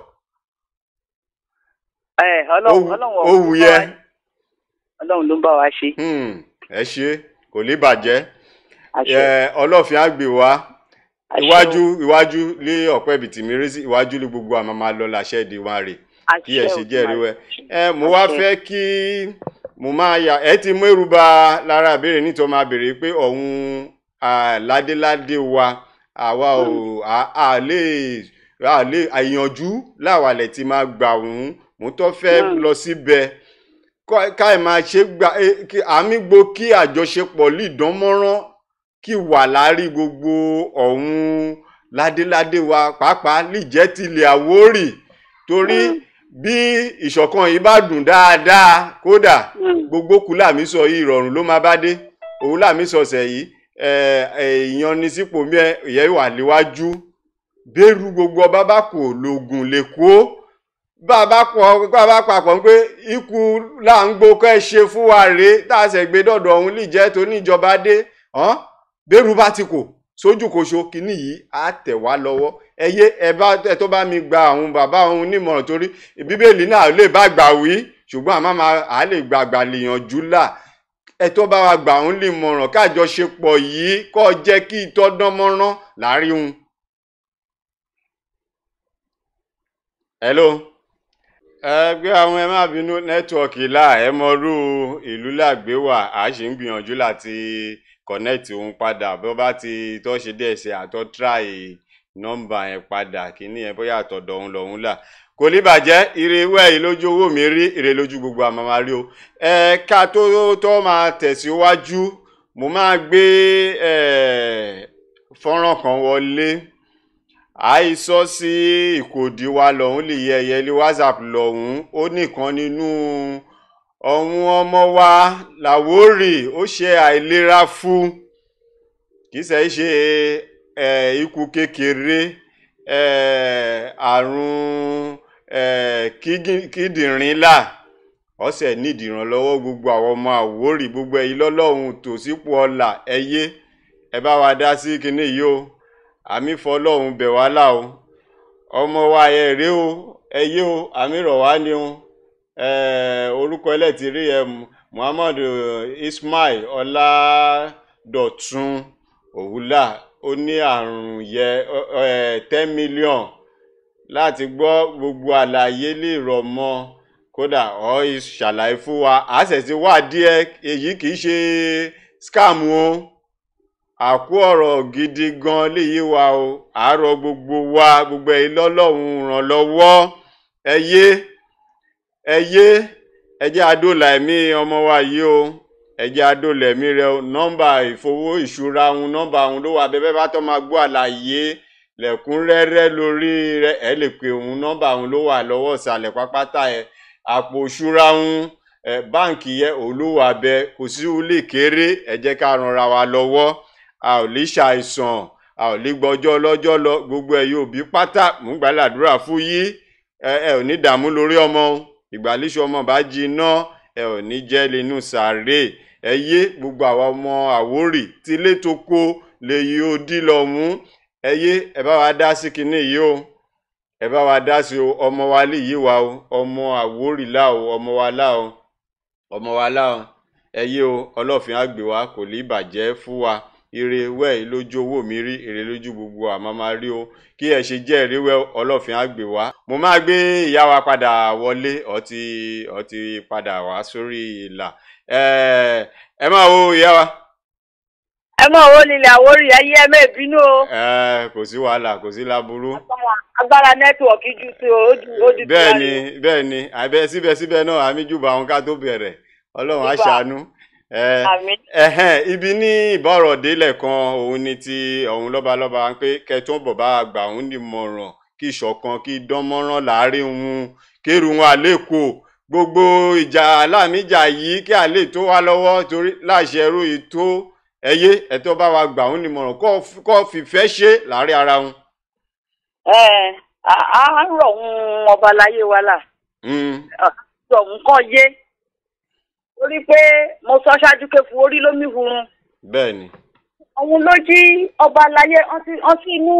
ẹ ọlọ́run ọlọ́run ó wù yẹ ọlọ́run ló ń bá wa ṣe. Hmm, ẹ ṣe kò ní bàjẹ́ àṣẹ ẹ ọlọ́ọ̀fin àgbè wa àṣẹ iwájú iwájú lé ọ̀pẹ́ bìtì mi rí sí iwájú lé gbogbo àmọ́ máa lọ làṣẹ ìdí wa rè kí ẹ ṣe jẹ́rìí wẹ̀ ẹ mo wá Àṣẹ. fẹ́ kí mo máa yà ẹ ti mú èrúba lára ìbéèrè nítorí máa béèrè pé ọ̀hún à, ládéládé wa àwa ò à- à lè à lè àyànjú láwàlẹ̀ tí máa gbà wọ́n mo tọ́ fẹ́ Mm. lọ síbẹ̀ kọ́- ká ẹ̀ máa ṣe gbà eh, kí- àmì gbo kí àjọṣepọ̀ lè dán mọ́rán kí wà láàrí gbogbo ọ̀hún ládéládé wa pàápàá lè jẹ́ tilẹ̀ àwórì torí bí ìṣọ̀kan yìí bá dùn dáadáa kódà gbogbo kú làmí sọ yìí ìrọ̀rùn ló máa bá dé òun làmí sọ̀sẹ̀ yìí ìyanisípò mẹ́ ìyẹn wà léwájú bẹ́rù gbogbo ọba bá kò lògùn lè kó bá a bá pọ̀ bá a bá papọ̀ pé ikú là ń gbó kẹ́ ẹ ṣe fún wa rèé tá a ṣẹ̀ gbé dọ̀dọ̀ ọ̀hún lè jẹ́ tó níjọba dé hàn bẹ́rù bá ti kò sójú koṣo kínní yìí á tẹ̀ wá lọ́wọ́ ẹ yé ẹ bá ẹ tó bá mi gba àwọn bàbá òun nímọ̀ràn torí bíbélì náà lè bá gbà wí ṣùgbọ́n àmọ́ máa à lè gbàgbà lèèyànjú là ẹ tó bá wa gbà òun lè mọ̀ràn kájọṣepọ̀ yìí kọ́ jẹ́ kí ìtọ́dán mọ́rán láàrin òun. hello ẹgbẹ́ àwọn ẹ má bínú nẹ́tíwọ̀kì là ẹ mọ̀rú ìlú làgbé wà á sì ń gbìyànjú láti connect òun padà bó bá ti tọ́ ṣe díẹ̀ ṣe àtọ́ try nọ́mbà yẹn padà kíní yẹn bóyá àtọ̀dọ̀ òun lòun là kò ní bàjẹ́ ire wẹ́ yìí lójú owó mi rí ire lójú gbogbo àmọ́ máa rí o ẹ̀ka tó tó máa tẹ̀síwájú mo máa gbé fọ́nrán kan wọlé àìsọ sí ìkòdí wa lọ́hún lè yẹ ẹyẹ lé whatsapp lọ́hún ó nìkan nínú ọ̀hún ọmọ wa làwórì ó ṣe àìlera fún kì í ṣe ṣe ikú kékeré àrùn kíndìnrín là ọ̀sẹ̀ nídìí ìrànlọ́wọ́ gbogbo àwọn ọmọ àwórì gbogbo ẹ̀yin lọ́lọ́run tòsípò ọ̀la ẹ̀yẹ ẹ bá wa dá sí kinní yìí o àmì fọlọ́run bẹ̀ wá là o ọmọ wa ẹ rèé o ẹ yé o àmì rọ̀ wá ni o orúkọ ẹlẹ́tìrí ẹ Muhammad Ismail Ọládọ̀tun òwúlà ó ní àrùn yẹ ten million láti gbọ́ gbogbo àlàyé lè rọ̀ mọ́ kódà ọ ṣàlàyé fún wa àṣẹ̀ṣe wà díẹ̀ èyí kì í ṣe scam o àkú ọ̀rọ̀ gidi gan léyìí wa o àárọ̀ gbogbo wa gbogbo ẹ̀yin lọ́lọ́run ràn lọ́wọ́ ẹ yé ẹ yé ẹ jẹ́ adóòlà ẹ̀mí ọmọ wa yìí o ẹ jẹ́ adóòlà ẹ̀mí rẹ o nọ́mbà ìfowó ìṣúra òun nọ́mbà òun ló wà bẹ́ẹ̀ bá tọ́ máa gbọ́ àlàyé lẹ́kúnrẹ́rẹ́ lórí rẹ ẹ lè pe òun nọ́mbà òun ló wà lọ́wọ́ ìsàlẹ̀ pápátá ẹ àpò ìṣúra òun ẹ báǹkì yẹ òun ló wà bẹ́ẹ̀ kò sí ulé kéré ẹ jẹ́ ká ranra wa lọ́wọ́ a ò lè ṣàìsàn a ò lè gbọ́jọ́ ọlọ́jọ́ lọ gbogbo ẹ̀ yóò bí pátá mú gbàládùra fún yí ẹ ẹ ò ní dààmú lórí ọmọ ìgbàlíṣọ ọmọ bá jiná ẹ ò ní jẹ́ lẹ́nu sàárè ẹ yé gbogbo àwa ọmọ àwórì tí ilé tó kó lè yí ó dí lọ mú ẹ yé ẹ bá wa dá sí kinní yìí o ẹ bá wa dá sí o ọmọ wa lè yí wa o ọmọ àwórì là o ọmọ wa là o ọmọ wa là o ẹ yé o ọlọ́fin àgbè wa kò ní bàjẹ́ fún wa ire wẹ́ẹ̀ lójú owó mi rí èrè lójú gbogbo àmọ́ máa rí o kí ẹ ṣe jẹ́ èrè wẹ́ ọlọ́fin àgbè wá. mo máa gbé ìyá wa padà wọlé ọtí ọtí padà wá sórí ìlà ẹ máa wo ìyá wa. ẹ mọ̀ owó nílẹ̀ àwórí ayé ẹ mẹ́ bínú o. kò sí wàhálà kò sí láburú. agbára nẹ́tíwọ̀kì ju ti o ju ti bẹ́ẹ̀ ni bẹ́ẹ̀ ni àbẹ síbẹ̀síbẹ̀ náà àmì jùbọ̀ àwọn ká tó bẹ̀rẹ̀ ọlọ́run á ṣàánú ẹhẹn ibi ní ìbọ̀rọ̀délẹ̀ kan òun ni ti ọ̀hún lọ́balọ́ba pé kẹtún bọ̀bá àgbà òun ní mọ̀ràn kí ìṣọ̀kan kí dánmọ́rán láàrin òun kérù wọn àlékò gbogbo ìjà aláàmìjà yìí kí àlè tó wá lọ́wọ́ torí láṣẹ ẹrú ètò ẹyẹ ẹ̀tọ́ bá wa gbà òun ní mọ̀ràn kọ́ fìfẹ́ ṣe láàrin ara wọn. ẹ á rọ̀ ń ọba láyé wa là ọ̀hún kàn yé torí pé mo sọ ṣáájú pé fún orí lómi hurun. bẹ́ẹ̀ni. òun ló jí ọba aláyé ọ́n sí inú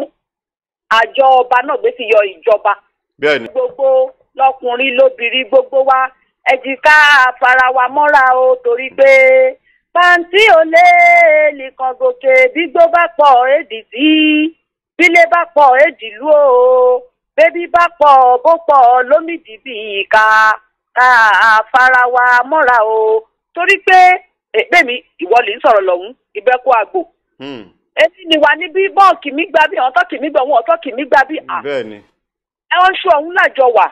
àjọ ọba náà gbé ti yọ ìjọba. bẹ́ẹ̀ni. gbogbo lọkùnrin lóbìnrin gbogbo wa ẹ jí ká fara wa mọ́ra o torí pé pàǹtí ò lè nìkan gòkè bígbó bá pọ̀ èdì tí bílé bá pọ̀ èdì lú o bébí bá pọ̀ bó pọ̀ lómìdìbì ká ká fara wa mọ́ra o torí pé èpè mi ìwọ lè ń sọ̀rọ̀ lọ́hún ìbẹ́kú àgbò. èyí ni wà níbí bọ́ọ̀kì mi gbà bí àwọn tọ́kì mi gbà wọn ọ̀tọ́kì mi gbà bí. bẹ́ẹ̀ni. ẹ ń ṣe ọ̀hún lájọ wà.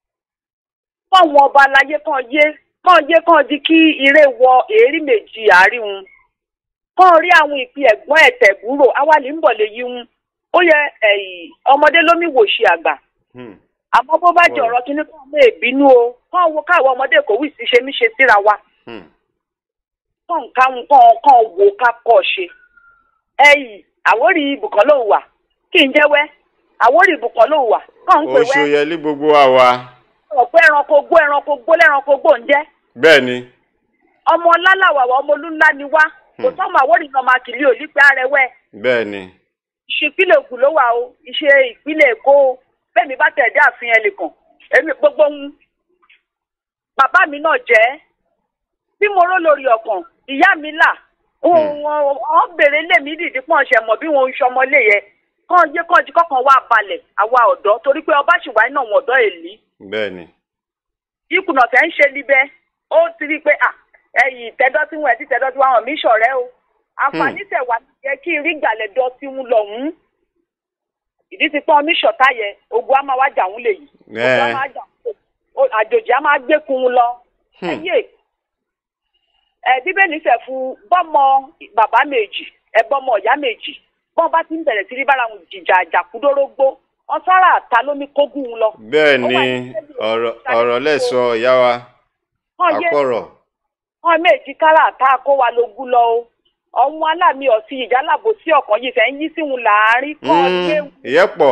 fún àwọn ọba aláyé kan yé kan yé kan di kí ire wọ èérí méjì àárín wọn. kan rí àwọn ìpín ẹ̀gbọ́n ẹ̀tẹ̀gbúrò awálì ń bọ̀ lè yí wọn. ó yẹ ẹ̀yìn ọmọdé lómi wò ṣe àgbà Hmm. àmọ́ bó bá jẹ Ọ̀rọ̀. ọ̀rọ̀ kínní kan lè bínú o kàn wo káwọn ọmọdé kò wí sí ṣe mí ṣe síra wa Hmm. kàn káwọn kàn kàn wò ká kọ́ ṣe ẹ̀yìn àwórí ibùkún ló wà kí n jẹ́wẹ́ àwórí ibùkún ló wà kàn ń pè oṣù wẹ́ yẹlí gbogbo wa wa ọ̀pọ̀ ẹranko gbó ẹranko gbó lẹ́ranko gbó ń jẹ́ bẹ́ẹ̀ ni ọmọ lálàwàwà ọmọ olúńlá ni wá kò Hmm. sọ́mọ àwórí náà máa kìlí òlípẹ́ arẹwẹ́ bẹ́ẹ̀ ni ìṣèpínlẹ̀ Ògùn ló wà o ìṣe ìpínlẹ̀ Èkó o bẹ́ẹ̀ mi bá tẹ̀dé àfihàn ẹnìkan èmi gbogbo ń bàbá mi náà jẹ́ bí mo ró lórí ọkàn ìyá mi là wọ́n béèrè lé mi dìdí pọ́n ṣẹ̀ mọ̀ bí wọ́n ń ṣọmọ lé yẹ kàn yé kàn jí kọ́kàn wá balẹ̀ àwa ọ̀dọ́ torí pé ọba ṣì wáyé náà wọ́n ọ̀dọ́ èlí bẹ́ẹ̀ ni ìkùnà tẹ́ ń ṣe níbẹ̀ ó ti rí i pé à ẹ̀yìn tẹ́dọ́ tí wọ́n ẹ̀ tí tẹ́dọ́ tí wọ́n hàn mí ṣọ̀rẹ́ o àǹfààní tẹ̀ wá yẹ kí n rí ìgbàlẹ̀ dọ́ tí ń lọ hùn ìdí ti pọ́n mí ṣọ̀tá yẹ ogun á máa wá jà ń lè yìí ogun á Ẹ. máa jà ń lè o- àjòjì á máa gbẹ́kun un lọ Hmm. ẹyẹ ẹ bíbélì fẹ́ fún bọ́mọ bàbá méjì ẹ bọ́mọ ìyá méjì bọ́n bá ti ń bẹ̀rẹ̀ sí ní bára wọn jìjà àjàkúdórógbó wọn sára àta lómi kógún un lọ. bẹ́ẹ̀ Ó ni wà ní ọ̀rọ̀ ọ̀rọ̀ lẹ́sọ ìyá wa Wọ́n yé àkọ̀rọ̀ wọn méjì kára àta kó wa lógún lọ o ọ̀hún aláàmì ọ̀sí ìjálàbò sí ọ̀kan yìí fẹ́ ń yí sí wọn láàárín kàn Hmm. léwu ìyẹ́pọ̀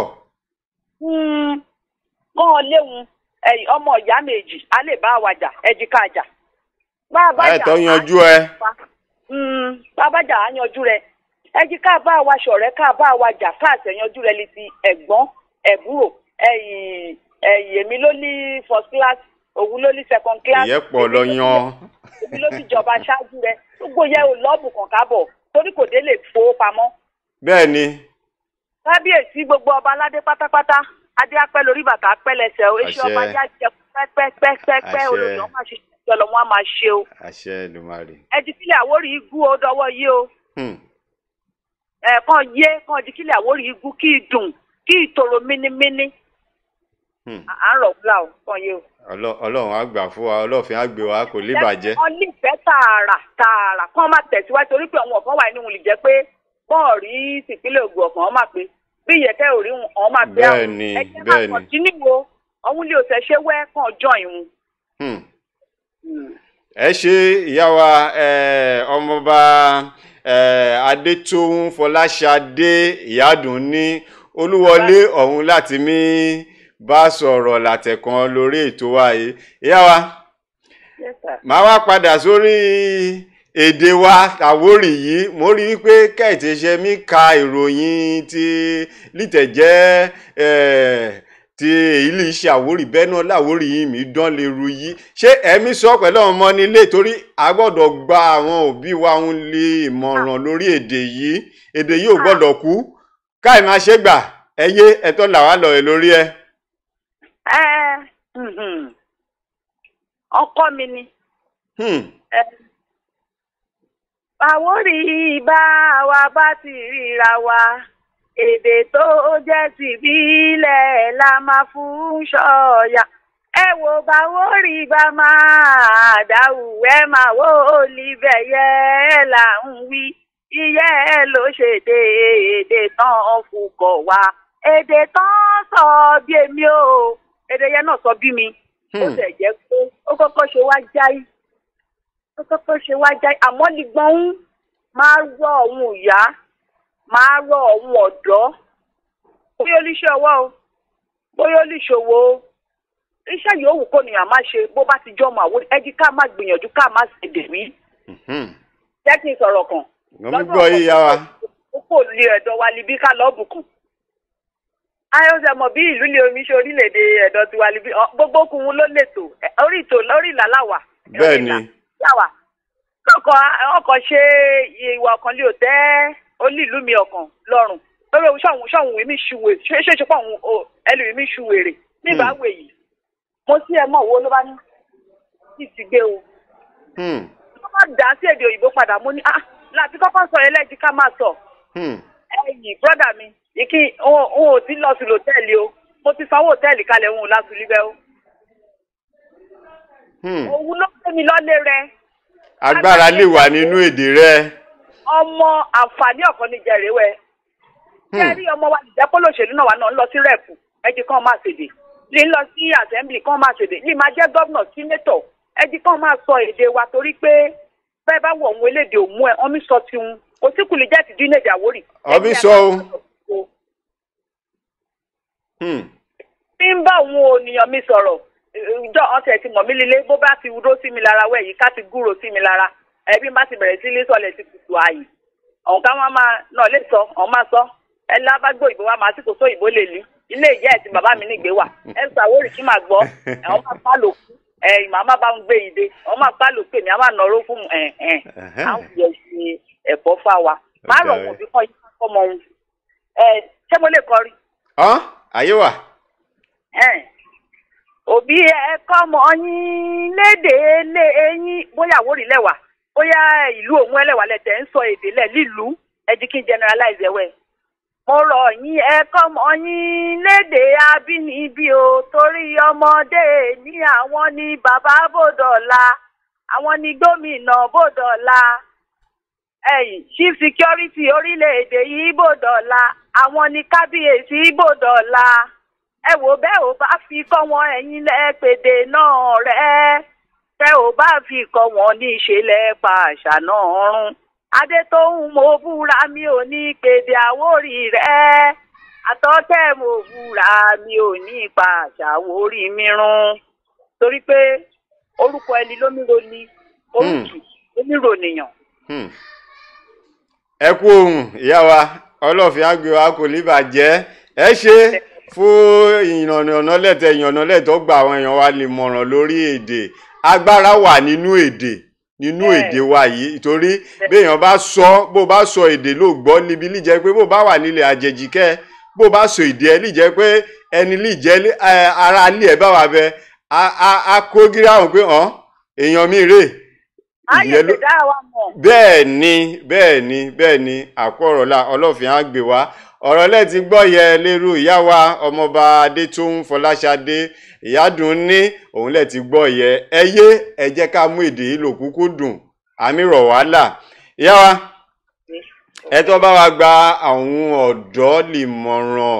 kàn léwu ẹ̀yìn ọmọ ìyá méjì á lè bá wa jà ẹ̀jìká jà. bá a bá jà ẹ̀tọ́ á yanjú ẹ Mm, bábájà á yanjú rẹ ẹ jí ká bá wa ṣọ̀rẹ́ ká bá wa jà káàtẹ yanjú rẹ létí ẹ̀gbọ́n ẹ̀búrò ẹ̀yìn ẹ̀yìn èmi ló ní first class òun ló ní second class ìyẹ́pọ̀ lọ yan èmi ló ti jọba ṣáájú rẹ gbogbo yẹ ò lọ́ọ̀bù kan kábọ̀ torí kò dé lè fowó pamọ́ bẹ́ẹ̀ ni kábíyèsí gbogbo ọba aládé pátápátá adé apẹ́ lórí bàtà apẹ́ lẹ́sẹ̀ o èsì Àṣẹ. ọba já jẹ pẹ́pẹ́pẹ́pẹ́ Àṣẹ. olùdó má ṣe ìjọlọ wọn á máa ṣe o àṣẹ Èdùmàrè ẹ ti sílẹ̀ àwórí igú o dọwọ́ yìí o. Hmm. ẹ kàn yé kàn di kílẹ̀ àwórí igun kí i dùn kí i tòrò mínímíní Hmm. à à ń rọ̀ wúlà o kàn yé o. Ọlọ́- ọlọ́run á gbà fún wa ọlọ́fin á gbé wa kò lè bàjẹ́ wọ́n nífẹ̀ẹ́ tààrà tààrà kàn máa tẹ̀síwájú torí pé àwọn ọ̀kan wà nínú lè jẹ́ pé bọ́ọ̀ rí ìpínlẹ̀ Ògùn ọ̀kan ọ̀ máa pé bí ìyẹ̀kẹ́ ò rí wọn ọ̀ máa pé Bẹ́ẹ̀ ni, ẹ jẹ́ bẹ́ẹ̀ ni. máa kọ̀tínú wo ọ̀hún lè òsè ṣé wẹ́ kàn jọ ìhun. Hmm. ẹ ṣe ìyá wa eh, ọmọọba eh, adétóhùn fọláṣadé ìyádùn ní olúwọlé ọ̀hún láti mí bá sọ̀rọ̀ látẹ̀kan lórí ètò wa yìí ìyá wa Yes, sir. màá wá padà sórí èdè wa àwórì yìí mo rí i pé kẹ́hìntì ṣe mí ka ìròyìn ti lítẹ̀jẹ́ eh, ti èyí lè ṣe àwórì bẹ́ẹ̀ náà láwórì yìí mi dán lè ru yìí ṣé ẹ̀mí sọ pẹ̀lú àwọn ọmọ nílé torí a gbọ́dọ̀ gba àwọn òbí wa ń lè ìmọ̀ràn lórí èdè yìí èdè yìí ò gbọ́dọ̀ kú káì máa ṣe gbà ẹyẹ ẹ̀tọ́ làwa lọ ẹ lórí ẹ. ẹ mhm. ọkọ mi ni. Hmm. ẹ àwórí bá wa bá ti ríra wa èdè tó jẹ́ tìbílẹ̀ la máa fún ṣọ́ọ̀yà ẹ wo báwórí bá máa dáhù ẹ máa wó olíbẹ̀ yẹ ẹ là ń wí iye ẹ ló ṣèdè èdè tán fukọ̀ wá èdè tán sọ bí èmi o èdè yẹn náà sọ bí mi ó Hmm. tẹ̀ jẹ́ pé ó kọ́kọ́ ṣe wá jáì ó kọ́kọ́ ṣe wá jáì àmọ́ nígbọ́n ń máa rọ òun ìyá máa rọ òun ọ̀dọ́ bóyá oníṣẹ́ ọwọ́ o bóyá oníṣòwò o iṣẹ́ yòówù kò nìyàn má ṣe bó bá ti jọ́ ọmọ àwọn ẹjí ká má gbìyànjú ká má ṣèdè mí Hmm. jẹ́ kí n sọ̀rọ̀ kan mo ń gbọ́ yìí yá wa. ó kò lè ẹ̀dọ̀ wa libi ká lọ́ọ́ bùkún. ayọ̀sẹ̀ mọ̀ bí ìlú lè omi ṣe orílẹ̀-èdè ẹ̀dọ̀ tiwa libi ọ, gbogbo okùnrin ló lè tò ẹ, orí ìtò lórí ìlà láwà. Bẹ́ẹ̀ ni. láwà. ọkọ̀ ọkọ̀ ṣe ìwà ọ̀kan lè tẹ́ olú ìlú mi ọ̀kan lọ́rùn lórí ohun ṣọ̀hún ṣọ̀hún mi ṣùwè ṣé ṣe ṣe pọ̀ ohun ẹlòmí mi ṣùwèrè nígbà wè yìí. mo sí ẹ mọ̀ wo ló bá ní kí ti gbé o Hmm. wọ́n bá dá sí èdè òyìnbó padà mo ní ah láti kọ́kọ́ sọ ẹlẹ́jì ká máa sọ Hmm. ẹ̀yìn brọ́dà mi ìkí òun òun ò tí lọ sí lòtẹ́ẹ̀lì o mo ti sanwó òtẹ́ẹ̀lì kalẹ̀ òun ò láti líbẹ́ o Hmm. òun ló gbé mi lọ́lé rẹ agbára lè wà nínú èdè rẹ. ọmọ àǹfààní ọ̀kan ní jẹrẹwẹ ṣé ẹ rí ọmọ wa nìjẹ́ kó lòṣèlú náà wà náà ń lọ sí rẹ́ẹ̀pù ẹjì kan máa ṣèdè lè ń lọ sí assembly kan máa ṣèdè lè máa jẹ́ gómìnà sínétọ̀ ẹjì kan máa sọ èdè wa torí pé bẹ́ẹ̀ bá wọ̀ òun elédè òmú ẹ̀ ọmí sọ tiwọn kò sí kùlì jẹ́ ti dín ní èdè àwórì. Ọmí sọ o. Hmm. bí ń bá òun ònìyàn mi sọ̀rọ̀ ìjọ ọ̀sẹ̀ ti mọ̀ mí lílé bó bá ti wúró sí mi lára wẹ̀ yìí ká ti gúrò sí mi lára ẹbí bá ti bẹ̀rẹ̀ sí ilé sọ̀lẹ̀ ti kùtù ààyè ọ̀hún ká wọn máa náà lè sọ ọ̀hún máa sọ ẹ lábàgbọ́ ìbò wa máa sì kò só ìbò lè lí ilé ìyá ẹ̀ tí bàbá mi nígbé wà ẹ sọ àwórì kí máa gbọ́ ẹ̀hún máa pa lò kú ẹ̀ ìmọ̀ àmà bá ń gbé ìdè ọ̀hún máa pa lò pé mi àmà nọ̀rọ̀ fún ẹ̀ ẹ̀ àwọn yẹ ṣe ẹ̀fọ́ fà wa má rọ̀ wọ́n bí kọ́ yí kọ́mọ òun ẹ̀ ṣé mo lè kọrí ọ́n ayé wà. ẹn òbí ẹ kọ́mọ yín léde lé eyín bóyá àwórì lẹ́wà bóyá ìlú òun ẹlẹ́wà lẹ́tẹ̀ ń sọ èdè lẹ̀ nílùú ẹjí kí n generalize ẹ̀wẹ̀. mo rọ̀ yín ẹ kọ́mọ yín léde abínibí o torí ọmọdé ní àwọn ní bàbá bòdọ̀la àwọn ní gómìnà bòdọ̀la ẹ̀yìn chief security orílẹ̀-èdè yìí bòdọ̀la àwọn ní kábíyèsí bòdọ̀la ẹ wò bẹ́ẹ̀ ò bá fi kọ́ wọn ẹ̀yin lẹ́pẹ̀dẹ̀ náà rẹ̀ tẹ́ ò bá fi kọ́ wọn ní ìṣẹ̀lẹ̀ pa àṣà náà rún adétóhùn mo búra mi ò ní pèdè àwórì rẹ̀ àtọ́tẹ́ mo búra mi ò ní pa àṣà àwórì mi rún torí pé orúkọ ẹni lómìniro ni orúkì lómìniro nìyàn. Hmm. ẹ kú ohun ìyá wa ọlọ́fin àgbẹ̀ wa kò ní bàjẹ́ ẹ ṣe fún ìyànnà lẹ́tẹ̀ ìyànnà lẹ́tọ̀ gba àwọn èèyàn wa lè mọ̀ràn lórí èdè agbára wà nínú èdè nínú Bẹ́ẹ̀. èdè wa yìí torí béèyàn bá sọ bó bá sọ èdè ló gbọ́ níbi lè jẹ́ pé bó bá wà nílẹ̀ àjèjì kẹ́ bó bá sọ èdè ẹ lè jẹ́ pé ẹni lè jẹ́ ẹ, ara ilé ẹ bá wà bẹ a a- a kó gíráhùn pé hàn èèyàn mi rè ayé ìyẹn ló- ti dá wa mọ̀. bẹ́ẹ̀ ni bẹ́ẹ̀ ni bẹ́ẹ̀ ni àkọ́rọ̀lá ọlọ́fin á gbé wá ọ̀rọ̀ lẹ́ ti gbọ́ yẹ lérú ìyá wa ọmọọba adétún fọláṣadé ìyádùn ní òun lẹ́ ti gbọ́ yẹ ẹ yé ẹ jẹ́ ká mú èdè yìí lòkúkú dùn àmì rọ̀ wàhálà ìyá wa ẹ tó bá wa gba àwọn ọ̀dọ́ nímọ̀ràn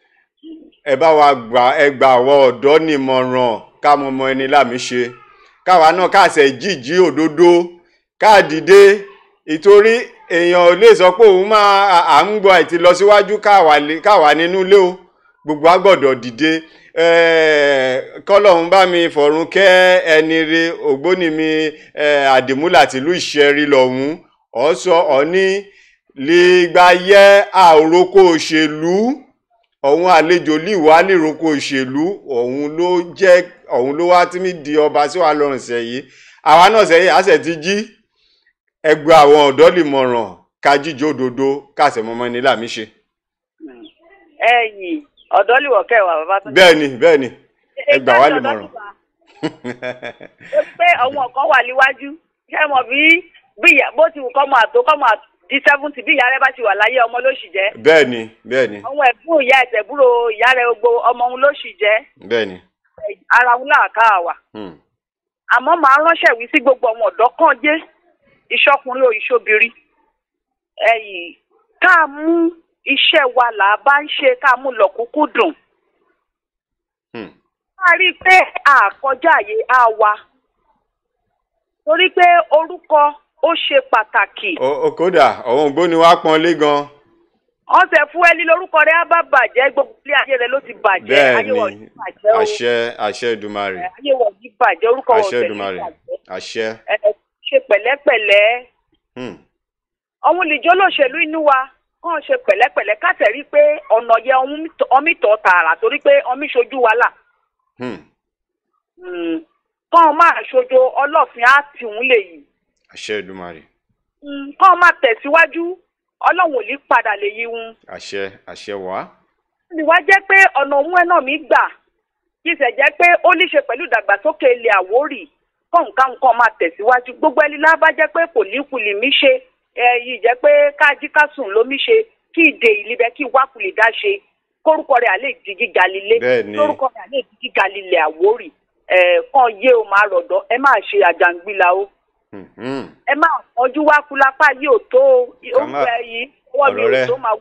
ẹ bá wa gbà ẹ gba àwọn ọ̀dọ́ nímọ̀ràn ká mọ ọmọ ẹni láàmì ṣe káwa náà káàsẹ̀ jíjí òdodo káàdìdé ìtorí èèyàn ò lè sọ pé òun máa à- à ń gbọ́ àìtí lọ síwájú káwa lè- káwa nínú ilé o gbogbo a gbọ́dọ̀ dìde Eh, kọ́lọ́hún bá mi fọ̀run kẹ́ ẹni re ògbóni mi eh, àdìmúlà tìlú ìṣẹ́rí lọ́hún ọ̀ sọ ọ̀ ní lìgbàyẹ àròkọ òṣèlú ọ̀hún àlejò líwà níroko òṣèlú ọ̀hún ló jẹ́ ọ̀hún ló wá tí mi di ọba sí wa lọ́rùn sẹ́yìn àwa náà sẹ́yìn àṣẹ ti jí ẹgbẹ́ àwọn ọ̀dọ́ lè mọ̀ràn ká jíjó òdodo káṣẹ̀ mọ́mọ́ ní làmí ṣe. ẹ̀yìn ọ̀dọ́ lè wọ̀ kẹwàá bàbá tó. bẹ́ẹ̀ ni bẹ́ẹ̀ ni ẹ gbà wá lè mọ̀ràn. ó pé àwọn kan wà níwájú ṣé mọ̀ bí bí ìyá bó ti wù kọ́ mọ àtó kọ́ mọ di seventy bí ìyá rẹ bá ti wà láyé ọmọ ló sì jẹ́ bẹ́ẹ̀ ni bẹ́ẹ̀ ni àwọn ẹ̀gbọ́n ìyá ẹ̀tẹ̀búrò ìyá rẹ gbogbo ọmọ òun ló sì jẹ́ bẹ́ẹ̀ ni. ara òun làákà wà Hmm. àmọ́ màá ránṣẹ́ wí sí gbogbo àwọn ọ̀dọ́ kan jé ìṣọkùnrin o ìṣobìnrin ẹ̀yìn ká mú iṣẹ́ wa là á bá ń ṣe ká mú lọ́kùnkú dùn Hmm. a rí i pé àkọjá àyè á wa torí pé orúkọ ó ṣe pàtàkì O- o kódà ọ̀hún ògbóni wa pọ́n lé gan. wọ́n ṣe fún ẹni lórúkọ rẹ̀ á bá bàjẹ́ gbogbo ilé ayé rẹ̀ ló ti bàjẹ́ bẹ́ẹ̀ ayé wọ̀ ni ní bàjẹ́ o àṣẹ àṣẹ Èdùmàrè ayé wọ̀ ní bàjẹ́ orúkọ wọ̀ àṣẹ tẹ̀lé Èdùmàrè bàjẹ́ àṣẹ. ẹ ṣe pẹ̀lẹ́pẹ̀lẹ́ Hmm. ọ̀hun lìjọ́ lòṣèlú inú wa kàn ṣe pẹ̀lẹ́pẹ̀lẹ́ káṣẹ̀ rí i pé ọ̀nà yẹ ọmí tọ̀ tààrà torí pé ọmí ṣojú wa là Hmm. Mm. kàn máa ṣojo ọlọ́fin á tì wọ́n lè yìí àṣẹ Èdùmàrè Mm, kàn máa tẹ̀síwájú ọlọ́run ò ní padà lè yí wọn. àṣẹ àṣẹ wá. ìwà jẹ́ pé ọ̀nà òun ẹ̀ náà mi gbà kí ìṣẹ̀ jẹ́ pé ó ní ṣe pẹ̀lú ìdàgbàsókè ilẹ̀ Àwórì kọ̀ǹkà nǹkan máa tẹ̀síwájú gbogbo ẹni lábá jẹ́ pé kò ní kulì mí ṣe yìí jẹ́ pé kájí kásùn ló mí ṣe kí ìdè ìlíbẹ̀ kí wákùlì dá ṣe kórúkọ rẹ̀ àlè di gíga lílé Bẹ́ẹ̀ni. kórúkọ rẹ̀ àlè di gíga lílẹ̀ Àwórì ẹ̀ kàn yé o máa rọ̀dọ̀ ẹ máa ṣe àjàngbìlà o Hmm. Hmm. ẹ máa ọjú wá kú lápá yìí ò tó o Ká má- orúkọ ẹ yìí ọwọ́ mi ọ̀rọ̀ ò rẹ. tó máa wọ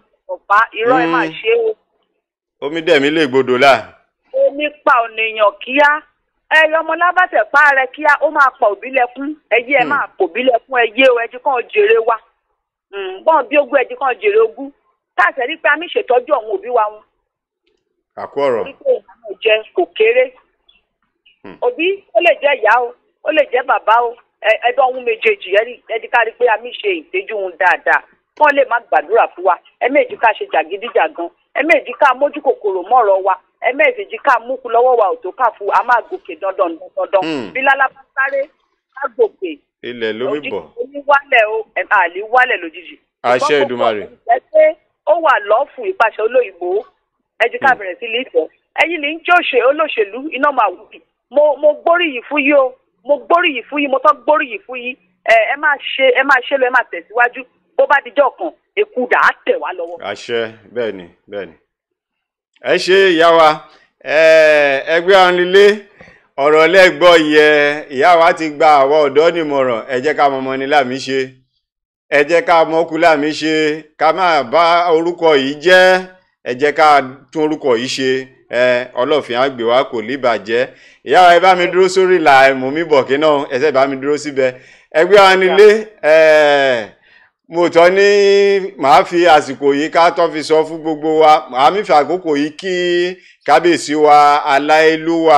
pa irọ́ ẹ máa Mm. ṣe o omi dẹ̀mí lè gbọdọ̀ là omi pa ọ̀nìyàn kíá ẹyọ ọmọ lábàtẹ̀ pa rẹ kíá ó máa pa òbí lẹ́kún ẹyẹ ẹ Hmm. máa pò bí lẹ́kún ẹyẹ o ẹjí kan jèrè wa Mm, bọ́n bí ogún ẹjí kan jèrè ogún táàtẹ̀ rí pé a mi ṣètọ́jú àwọn òbí wa wọn àkó ọ̀rọ̀ torí pé ìyàwó jẹ kò kéré Hmm. òbí ó lè jẹ́ ìyá o ó lè jẹ́ bàbá o ẹ- ẹdọ́ ohun méjèèjì ẹni ẹni ká rí pé a mi ṣe ìtẹ́jú ohun dáadáa wọ́n lè má gbàdúrà fún wa ẹ̀mẹ́jì ká ṣe jàgídíjàgan ẹ̀mẹ́jì ká mójú kòkòrò mọ́rọ̀ wa ẹ̀mẹ́jì ká múkú lọ́wọ́ wa ò tó ká fún a máa gòkè dandan dandan Hmm. bí lálá bá sáré á gòkè ilẹ̀ lómi òjijì bọ̀ oníwálẹ̀ o ẹ̀ àlè wálẹ̀ lójijì. Àṣẹ Ṣùgbọ́n kò Èdùmàrè. pọ̀ jẹ́ pé ó wà lọ́ọ̀fù ìpàṣẹ olóyìnbó ẹjí ká Hmm. bẹ̀rẹ̀ sí lẹ́tọ̀ ẹ̀yin lè ń jẹ́ òṣè olóṣèlú iná máa wù mí mo mo gbóríyìn fún yín o mo gbóríyìn fún yín mo tọ́ gbóríyìn fún yín ẹ ẹ máa ṣe ẹ máa ṣe lọ ẹ máa tẹ̀síwájú bó bá dijọ́ kan èkú dà á tẹ̀ wá lọ́wọ́. àṣẹ bẹ́ẹ̀ ni bẹ́ẹ̀ ni. ẹ ṣe ìyá wa ẹ, ẹgbẹ́ ọ̀nlélé ọ̀rọ̀ lẹ́gbọ́ yẹ ìyá wa ti gba àwọn ọ̀dọ́ nímọ̀ràn ẹ jẹ́ ká mọmọ ní láàmì ṣe ẹ jẹ́ ká mọ́kú láàmì ṣe ká má bá orúkọ yìí jẹ́ ẹ jẹ́ ká tún orúkọ yìí ṣe ẹ ọlọ́fin àgbè wa kò ní bàjẹ́ ìyá wa ẹ bá mi dúró sórí ìlà ẹ̀mú mi bọ̀ kí náà ẹsẹ̀ bá mi dúró síbẹ̀ ẹgbẹ́ ọ̀nlélé ẹ̀ mo tọ́ ní màá fi àsìkò yìí ká tọ́ fi sọ fún gbogbo wa màá mi fi àkókò yìí kí kábíyèsí wa aláìlúwà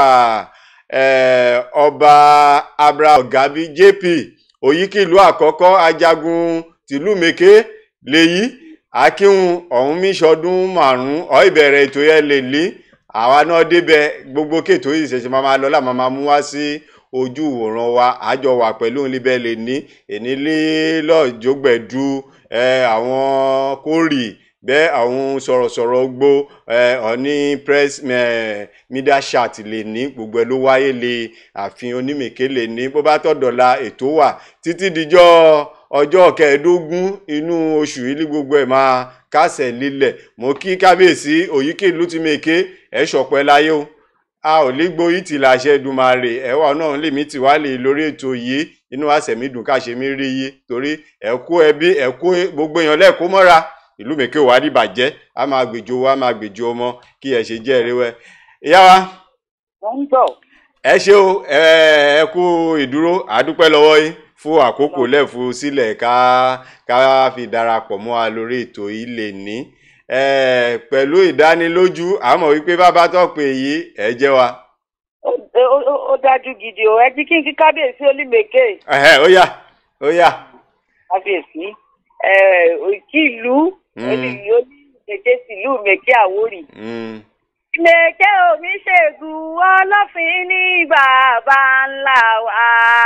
eh, ọba abraham gabi jp òyìnkìlú àkọ́kọ́ ajagun tìlú mèké lèyí akíhun ọ̀hún mi sọdún márùn-ún ọ̀ ìbẹ̀rẹ̀ ètò yẹn lè lé àwa náà débẹ̀ gbogbo kéètò yìí ṣẹ̀ṣẹ̀ máa máa lọ láà máa mú wá sí ojú ìwòran wa àjọ wà pẹ̀lú òun líbẹ̀ lè ní ènílé lọ́jọ́gbẹ̀dú ẹ, àwọn kórì bẹ́ẹ̀ àwọn sọ̀rọ̀sọ̀rọ̀ gbó ẹ, ọ̀ní press ẹ, media chat lè ní gbogbo ẹ̀ ló wáyé lè àfihàn onímèké lè ní bó bá tọ̀dọ̀la ètò wà títí dijọ́ ọjọ́ kẹẹ̀ẹ́dógún inú oṣù yìí ní gbogbo ẹ̀ máa kásẹ̀ lílẹ̀ mo kí kábíyèsí òyìnkèlú ti mèké ẹ̀ ṣọ̀pẹ́ láyé o a ò lè gbóyìí tì láṣẹ Èdùmàrè ẹwà náà lèmi tì wá lè lórí ètò yìí inú àṣẹ mi dùn káṣe mi rí yìí torí ẹkú ẹbí ẹkú gbogbo èèyàn lẹkọ mọ́ra ìlú mèké wàá rí bàjẹ́ a máa gbèjò wa a máa gbèjò ọmọ kí ẹ ṣe jẹ́ ẹrẹwẹ. ìyá wa wọ́n ń bọ̀ ẹ ṣe o ẹ ẹ kú ìdúró àdúpẹ́ lọ́wọ́ yín fún àkókò lẹ́ẹ̀fù sílẹ̀ ká ká fi darapọ̀ mọ́ wa lórí ètò yìí lè ní ẹ pẹ̀lú ìdánilójú àmọ́ wípé bàbá tó pè yìí ẹ jẹ́ wa. Ó- ó ó- ó dájú gidi o ẹ jí kí n kí kábíyèsí olímèké Ẹ̀hẹ́, ó yá ó yá. kábíyèsí ẹ òkì ìlú Mm. olùyí olímèké sílùú mèké àwórì. Mm. mèké omi ṣègùn ọlọ́fin ní bàbá ńlá wa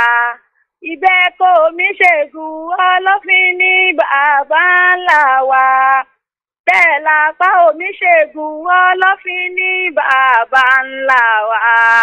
ìbẹ́kọ̀ omi ṣègùn ọlọ́fin ní bàbá ńlá wa bẹ́ẹ̀ lápá omi ṣègùn ọlọ́fin ní bàbá ńlá wa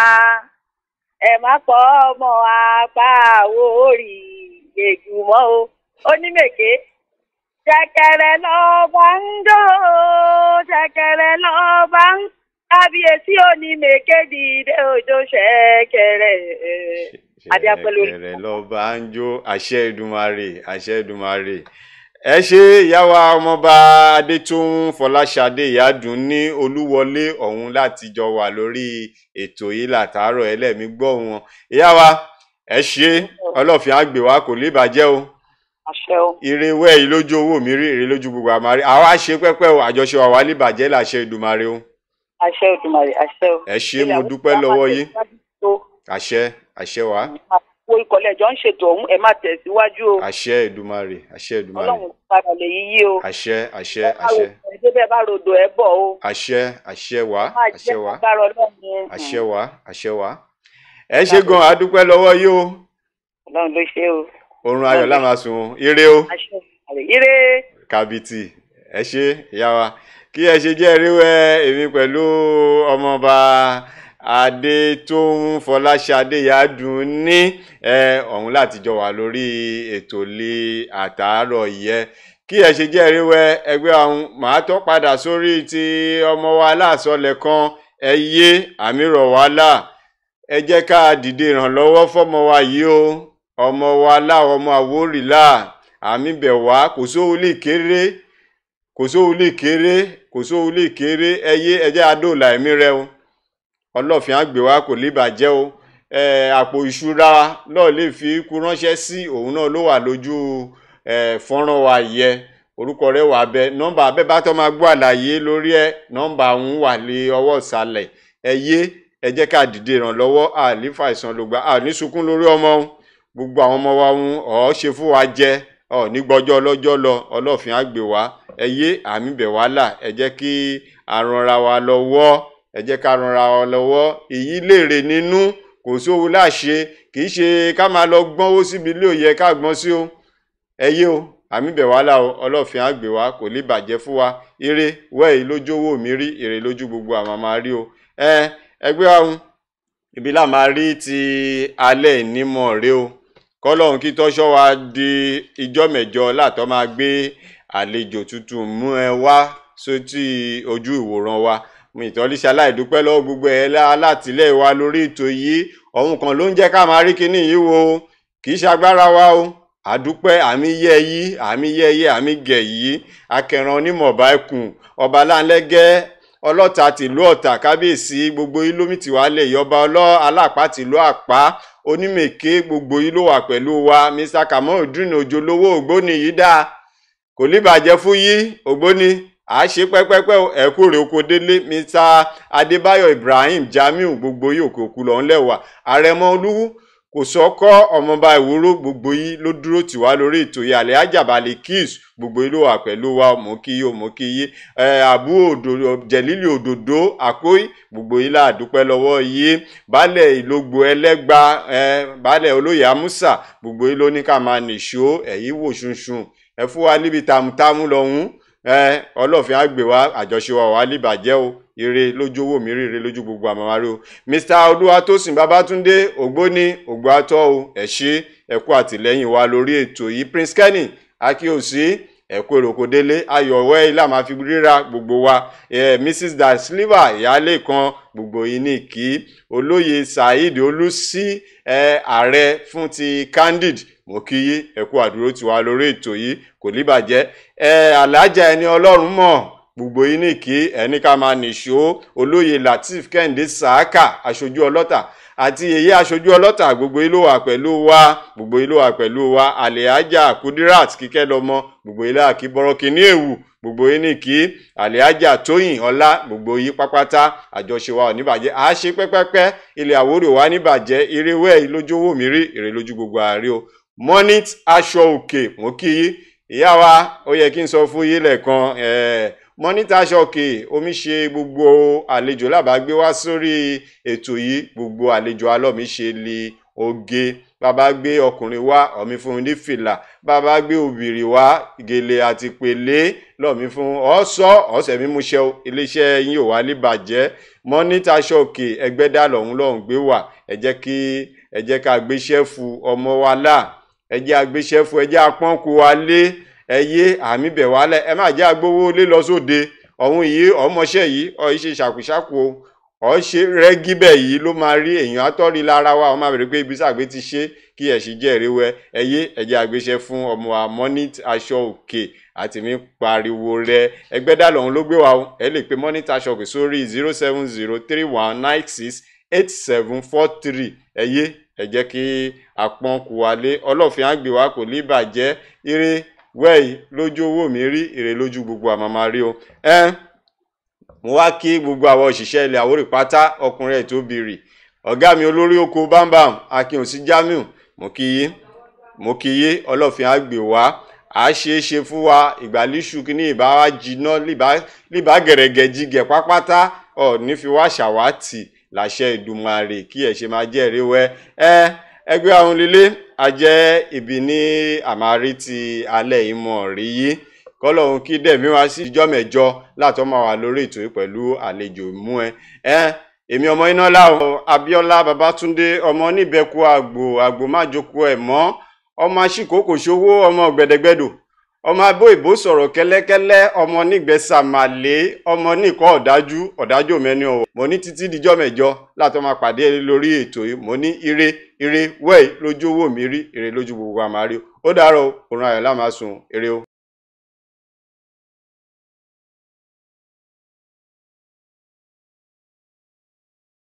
ẹ má pọ̀ ọmọ apá àwórì ègùmọ́ o onímèké ṣẹ̀kẹ̀rẹ̀ lọba ń jó ṣẹ̀kẹ̀rẹ̀ lọba ń kábíyèsí onímèké dìde òjò ṣẹ̀kẹ̀rẹ̀ adéapẹlú orí. ṣẹ̀kẹ̀rẹ̀ lọ́ba ń jó àṣẹ Èdùmàrè àṣẹ Èdùmàrè ẹ ṣe ìyáwó ọmọọba adétún fọláṣadé ìyádùn ní olúwọlé ọ̀hún láti jọ wà lórí ètò yìí látàárọ̀ ẹlẹ́mí gbọ́ wọn ìyáwó ẹ ṣe ọlọ́fin àgbè wa kò lè bàjẹ́ o àṣẹ o ire wẹ́ yìí lójú owó mi rí ire lójú gbogbo àmàrí àwa ṣe pẹ́pẹ́ o àjọṣe wa wà lè bàjẹ́ làṣẹ Èdùmàrè o àṣẹ Òdùmarè àṣẹ o. ẹ ṣe mo dúpẹ́ lọ́wọ́ yín tó àṣẹ àṣẹ wa wo ìkọ̀lẹ̀ jọ ń ṣètò ọ̀hún ẹ má tẹ̀síwájú o àṣẹ Èdùmàrè àṣẹ Èdùmàrè ọlọ́run padà lè yíyí o. àṣẹ àṣẹ ẹ bá àṣẹ ro- ẹ débẹ̀ bá rodò ẹ bọ̀ o. àṣẹ àṣẹ wá má àṣẹ jẹ́ wá agbára ọlọ́run. àṣẹ wá àṣẹ wá ẹ ṣe gan adúpẹ́ lọ́wọ́ yìí o ọlọ́run ló ṣe o. oorun ayọ̀ la máa sùn o ire o àṣẹ Òdùmarè ire. kàbìtì ẹ ṣe ìyá wa kí ẹ ṣe jẹ́ ríwẹ́ èmi pẹ̀lú ọmọọba adétóhùn fọláṣadé yádùn ní ẹ ọ̀hún láti jọ wà lórí ètò lé àtàárọ̀ yẹ kí ẹ ṣe jẹ́ ríwẹ́ ẹgbẹ́ ọ̀hún màá tó padà sórí ti ọmọ wa láàsọlẹ̀ kan ẹ yé àmì rọ̀ wá là ẹ jẹ́ ká dìde ìrànlọ́wọ́ fọ́mọ wa yìí o ọmọ wa láwọn ọmọ àwórì là àmì bẹ̀ wá kò sówó lè kéré kò sóhun lè kéré kò sóhun lè kéré ẹyé ẹjẹ́ adóòlà ẹ̀mí rẹ o ọlọ́fin àgbè wa kò lè bàjẹ́ o ẹ àpò ìṣúra náà lè fi kú ránṣẹ́ sí òun náà ló wà lójú ẹ fọ́nrán wa yẹ orúkọ rẹ̀ wà bẹ nọ́mbà abẹ́ bá tọ́ máa gbọ́ àlàyé lórí ẹ nọ́mbà òun wà lé ọwọ́ ìsàlẹ̀ ẹ yé ẹ jẹ́ ká dìde ìrànlọ́wọ́ àlífà ìsàn ló gbà àní sunkún lórí ọmọ òun gbogbo àwọn ọmọ wa òun ọ̀ ṣe fún wa jẹ ọ̀ ní gbọ́jọ́ ọlọ́jọ́ lọ ọlọ́fin àgbè wa ẹ yé àmì bẹ̀ wá là ẹ jẹ́ kí a ranra wa lọ́wọ́ ẹ jẹ́ ká ranra wa lọ́wọ́ èyí léèrè nínú kò sówó láṣẹ kì í ṣe ká máa lọ gbọ́nwó síbi ilé òye ká gbọ́n sí o ẹ yé o àmì bẹ̀ wá là o ọlọ́fin àgbè wa kò lè bàjẹ́ fún wa ire wẹ́ẹ̀ lójú owó mi rí èrè lójú gbogbo àmọ́ máa rí o ẹ ẹgbẹ́ ọ̀hún ibi là máa rí ti alẹ́ ìnímọ̀ rẹ o kọ́lọ́hún kí tọ́ṣọ́ wa di ijọ́ mẹ́jọ látọ́ máa gbé àlejò tuntun mú ẹ wá sótì ojú ìwòran wa mo ìtọ́líṣẹ́ aláìdúpẹ́ lọ́wọ́ gbogbo ẹ̀ alátìlẹ́yìn wa lórí ètò yìí ọ̀hún kan ló ń jẹ́ ká máa rí kinní yìí wo kì í ṣagbára wa o àdúpẹ́ àmì yẹ yí àmì yẹ yí àmì gẹ̀ yí akẹran onímọ̀ọ́bá ẹkùn ọba láńlẹ́gẹ́ ọlọ́ta tìlú ọ̀tà kábíyèsí gbogbo yìí lómi tìwá lè yọba ọlọ́ alápá tìlú àpá onímèké gbogbo yìí ló wà pẹ̀lú wa mr kamorudin ojúlówó ògbóni yìí dáa kò ní bàjẹ́ fún yí ògbóni à á ṣe pẹ́pẹ́pẹ́ ẹ̀kú rẹ̀ oko délé mr adébáyọ̀ ibrahim jamiu gbogbo yìí òkè òkú lọ́n lẹ́wà àrẹ̀mọ olúwú kò sọ́kọ́ ọmọọba ìwúrò gbogbo yìí ló dúró tì wá lórí ètò yìí àlẹ́ àjàbalẹ̀ kiss gbogbo yìí ló wà pẹ̀lú wa mọ̀ kí yìí mọ̀ kí yìí àbú òdòdó jẹ̀lílì òdòdó àkóyí gbogbo yìí là dúpẹ́ lọ́wọ́ yìí baálẹ̀ ìlógbò ẹlẹ́gba baálẹ̀ olóyè amúsà gbogbo yìí ló ní ká máa nìṣó ẹ̀yìn wò ṣunṣun ẹ fún wa níbi tàmùtàmù lọ́hùn ọlọ́fin àgbè wa àjọṣe wa wà líbàjẹ́ o ire lójú owó mi ríre lójú gbogbo àmàmárí o mr olúwatósìn babátúndé ògbóni ògbóatọ o ẹ ṣé ẹ kú àtìlẹ́yìn wa lórí ètò yìí prince kenny akíyèsí ẹkú èròkò délé ayọ̀wẹ́ ilé àmà fi ríra gbogbo wa eh, mrs da silva ìyáálé kan gbogbo yìí ní kí olóyè saheed olùsí eh, ààrẹ fún ti candid mo kí yí ẹkú àdúró tiwa lórí ètò yìí kò ní bàjẹ́ ẹ alájà ẹni ọlọ́run mọ̀ gbogbo yìí ní kí ẹni ká máa nìṣó olóyè lateef kẹ́hìndé sàákà aṣojú ọlọ́tà àti èyí aṣojú ọlọ́tà gbogbo yìí ló wà pẹ̀lú wa gbogbo yìí ló wà pẹ̀lú wa àlẹ́hájà kudirat kíkẹ́ lọ́mọ gbogbo yìí láàkí bọ́rọ́kì ní èwù gbogbo yìí ní kí àlẹ́hájà tóyìn ọlá gbogbo yìí pápátá àjọṣe wa ò ní bàjẹ́ à á ṣe pẹ́pẹ́pẹ́ ilẹ̀ àwòrò wa ní bàjẹ́ irewẹ́ yìí lójú owó mi rí èrè lójú gbogbo àárẹ̀ o monit aṣọ òkè mo kí yí ìyá wa ó yẹ kí n sọ fún yín lẹ́ẹ̀kan monit aṣọ òkè omi ṣe gbogbo àlejò lábàágbé wá sórí ètò yìí gbogbo àlejò alọ́mi ṣe lè oge bàbá gbé ọkùnrin wá ọ̀mí fún un ní fìlà bàbá gbé obìnrin wá gèlè àti pèlé lọ́ọ̀mí fún ọ̀sọ́ ọ̀sẹ̀ mímúṣẹ́ iléeṣẹ́ yín ò wá lè bàjẹ́ monit aṣọ òkè ẹgbẹ́dá lọ́hún lọ́hún gbé wà ẹ jẹ́ kí ẹ jẹ́ ká gbéṣẹ́ fún ọmọ wa láà ẹ jẹ́ agbéṣẹ́ fún ẹ jẹ́ apọ́nkú wa lé ẹ yé àmì bẹ̀ wálẹ̀ ẹ má jẹ́ agbówó lé lọ sóde ọ̀hún yìí ọmọọṣẹ́ yìí ọ̀ ṣe ṣàkúṣàkú o ọ̀ ṣe rẹ́gí bẹ̀ yìí ló máa rí èèyàn àtọ́rí lára wa ọmọ àbẹ̀rẹ̀ pé ibi sàgbé ti ṣe kí ẹ̀ sì jẹ́ ìrẹ́wẹ́ ẹ yé ẹ jẹ́ agbéṣẹ́ fún ọmọ wa monit aṣọ òkè àti mi pariwo rẹ ẹgbẹ́ dà lọ́hún ló gbé wa o ẹ lè pe monit aṣọ òkè sórí zero seven zero three one nine six eight seven four three ẹ yé ẹ jẹ́ kí apọ́n kú wa lé ọlọ́fin àgbè wa kò ní bàjẹ́ ire wẹ́ẹ̀ lójú owó mi rí èrè lójú gbogbo àmàmà rí o ẹ mo wá kí gbogbo àwọn òṣìṣẹ́ ilẹ̀ àwórì pátá ọkùnrin ẹ̀ tó bìrì ọ̀gá mi olórí oko bámbàm akínòsí jamiu mo kí yí mo kí yí ọlọ́fin àgbè wa à á ṣe é ṣe fún wa ìgbàlíṣù kí ní ìbá wa jiná líbá gẹ̀rẹ́gẹ̀ jigẹ̀ pápátá ọ̀ ní fi wá ṣàwátì làṣẹ ìdùmarè kí ẹ ṣe máa jẹ́ ìrẹ́wẹ́ ẹ ẹgbẹ́ àwọn lílé ajẹ́ ibi ní àmárí ti alẹ́ ìmọ̀ rí yí kọ́lọ́hún kí dẹ̀mí wá sí ìjọ́ mẹ́jọ látọ́ máa wà lórí ètò yìí pẹ̀lú àlejò mú ẹ ẹ èmi ọmọ iná láwọn Abíọ́lá Babátúndé ọmọ níbẹ̀kú àgbò àgbò májòkó ẹ̀ mọ́ ọmọ aṣíkòkò ṣòwò ọmọ gbẹdẹgbẹdò ọmọ abó ìbò sọ̀rọ̀ kẹ́lẹ́kẹ́lẹ́ ọmọ nígbẹ́sàmàlé ọmọ nìkọ́ ọ̀dájú ọ̀dájú mẹ́ni ọ̀wọ̀ mo ní títí dijọ́ mẹ́jọ látọ́ máa pàdé lórí ètò yìí mo ní ire ire wẹ́ẹ̀ lójú owó mi rí ire lójú gbogbo àmàrí ó dàárọ̀ òun ayọ̀ lámàsùn ire o.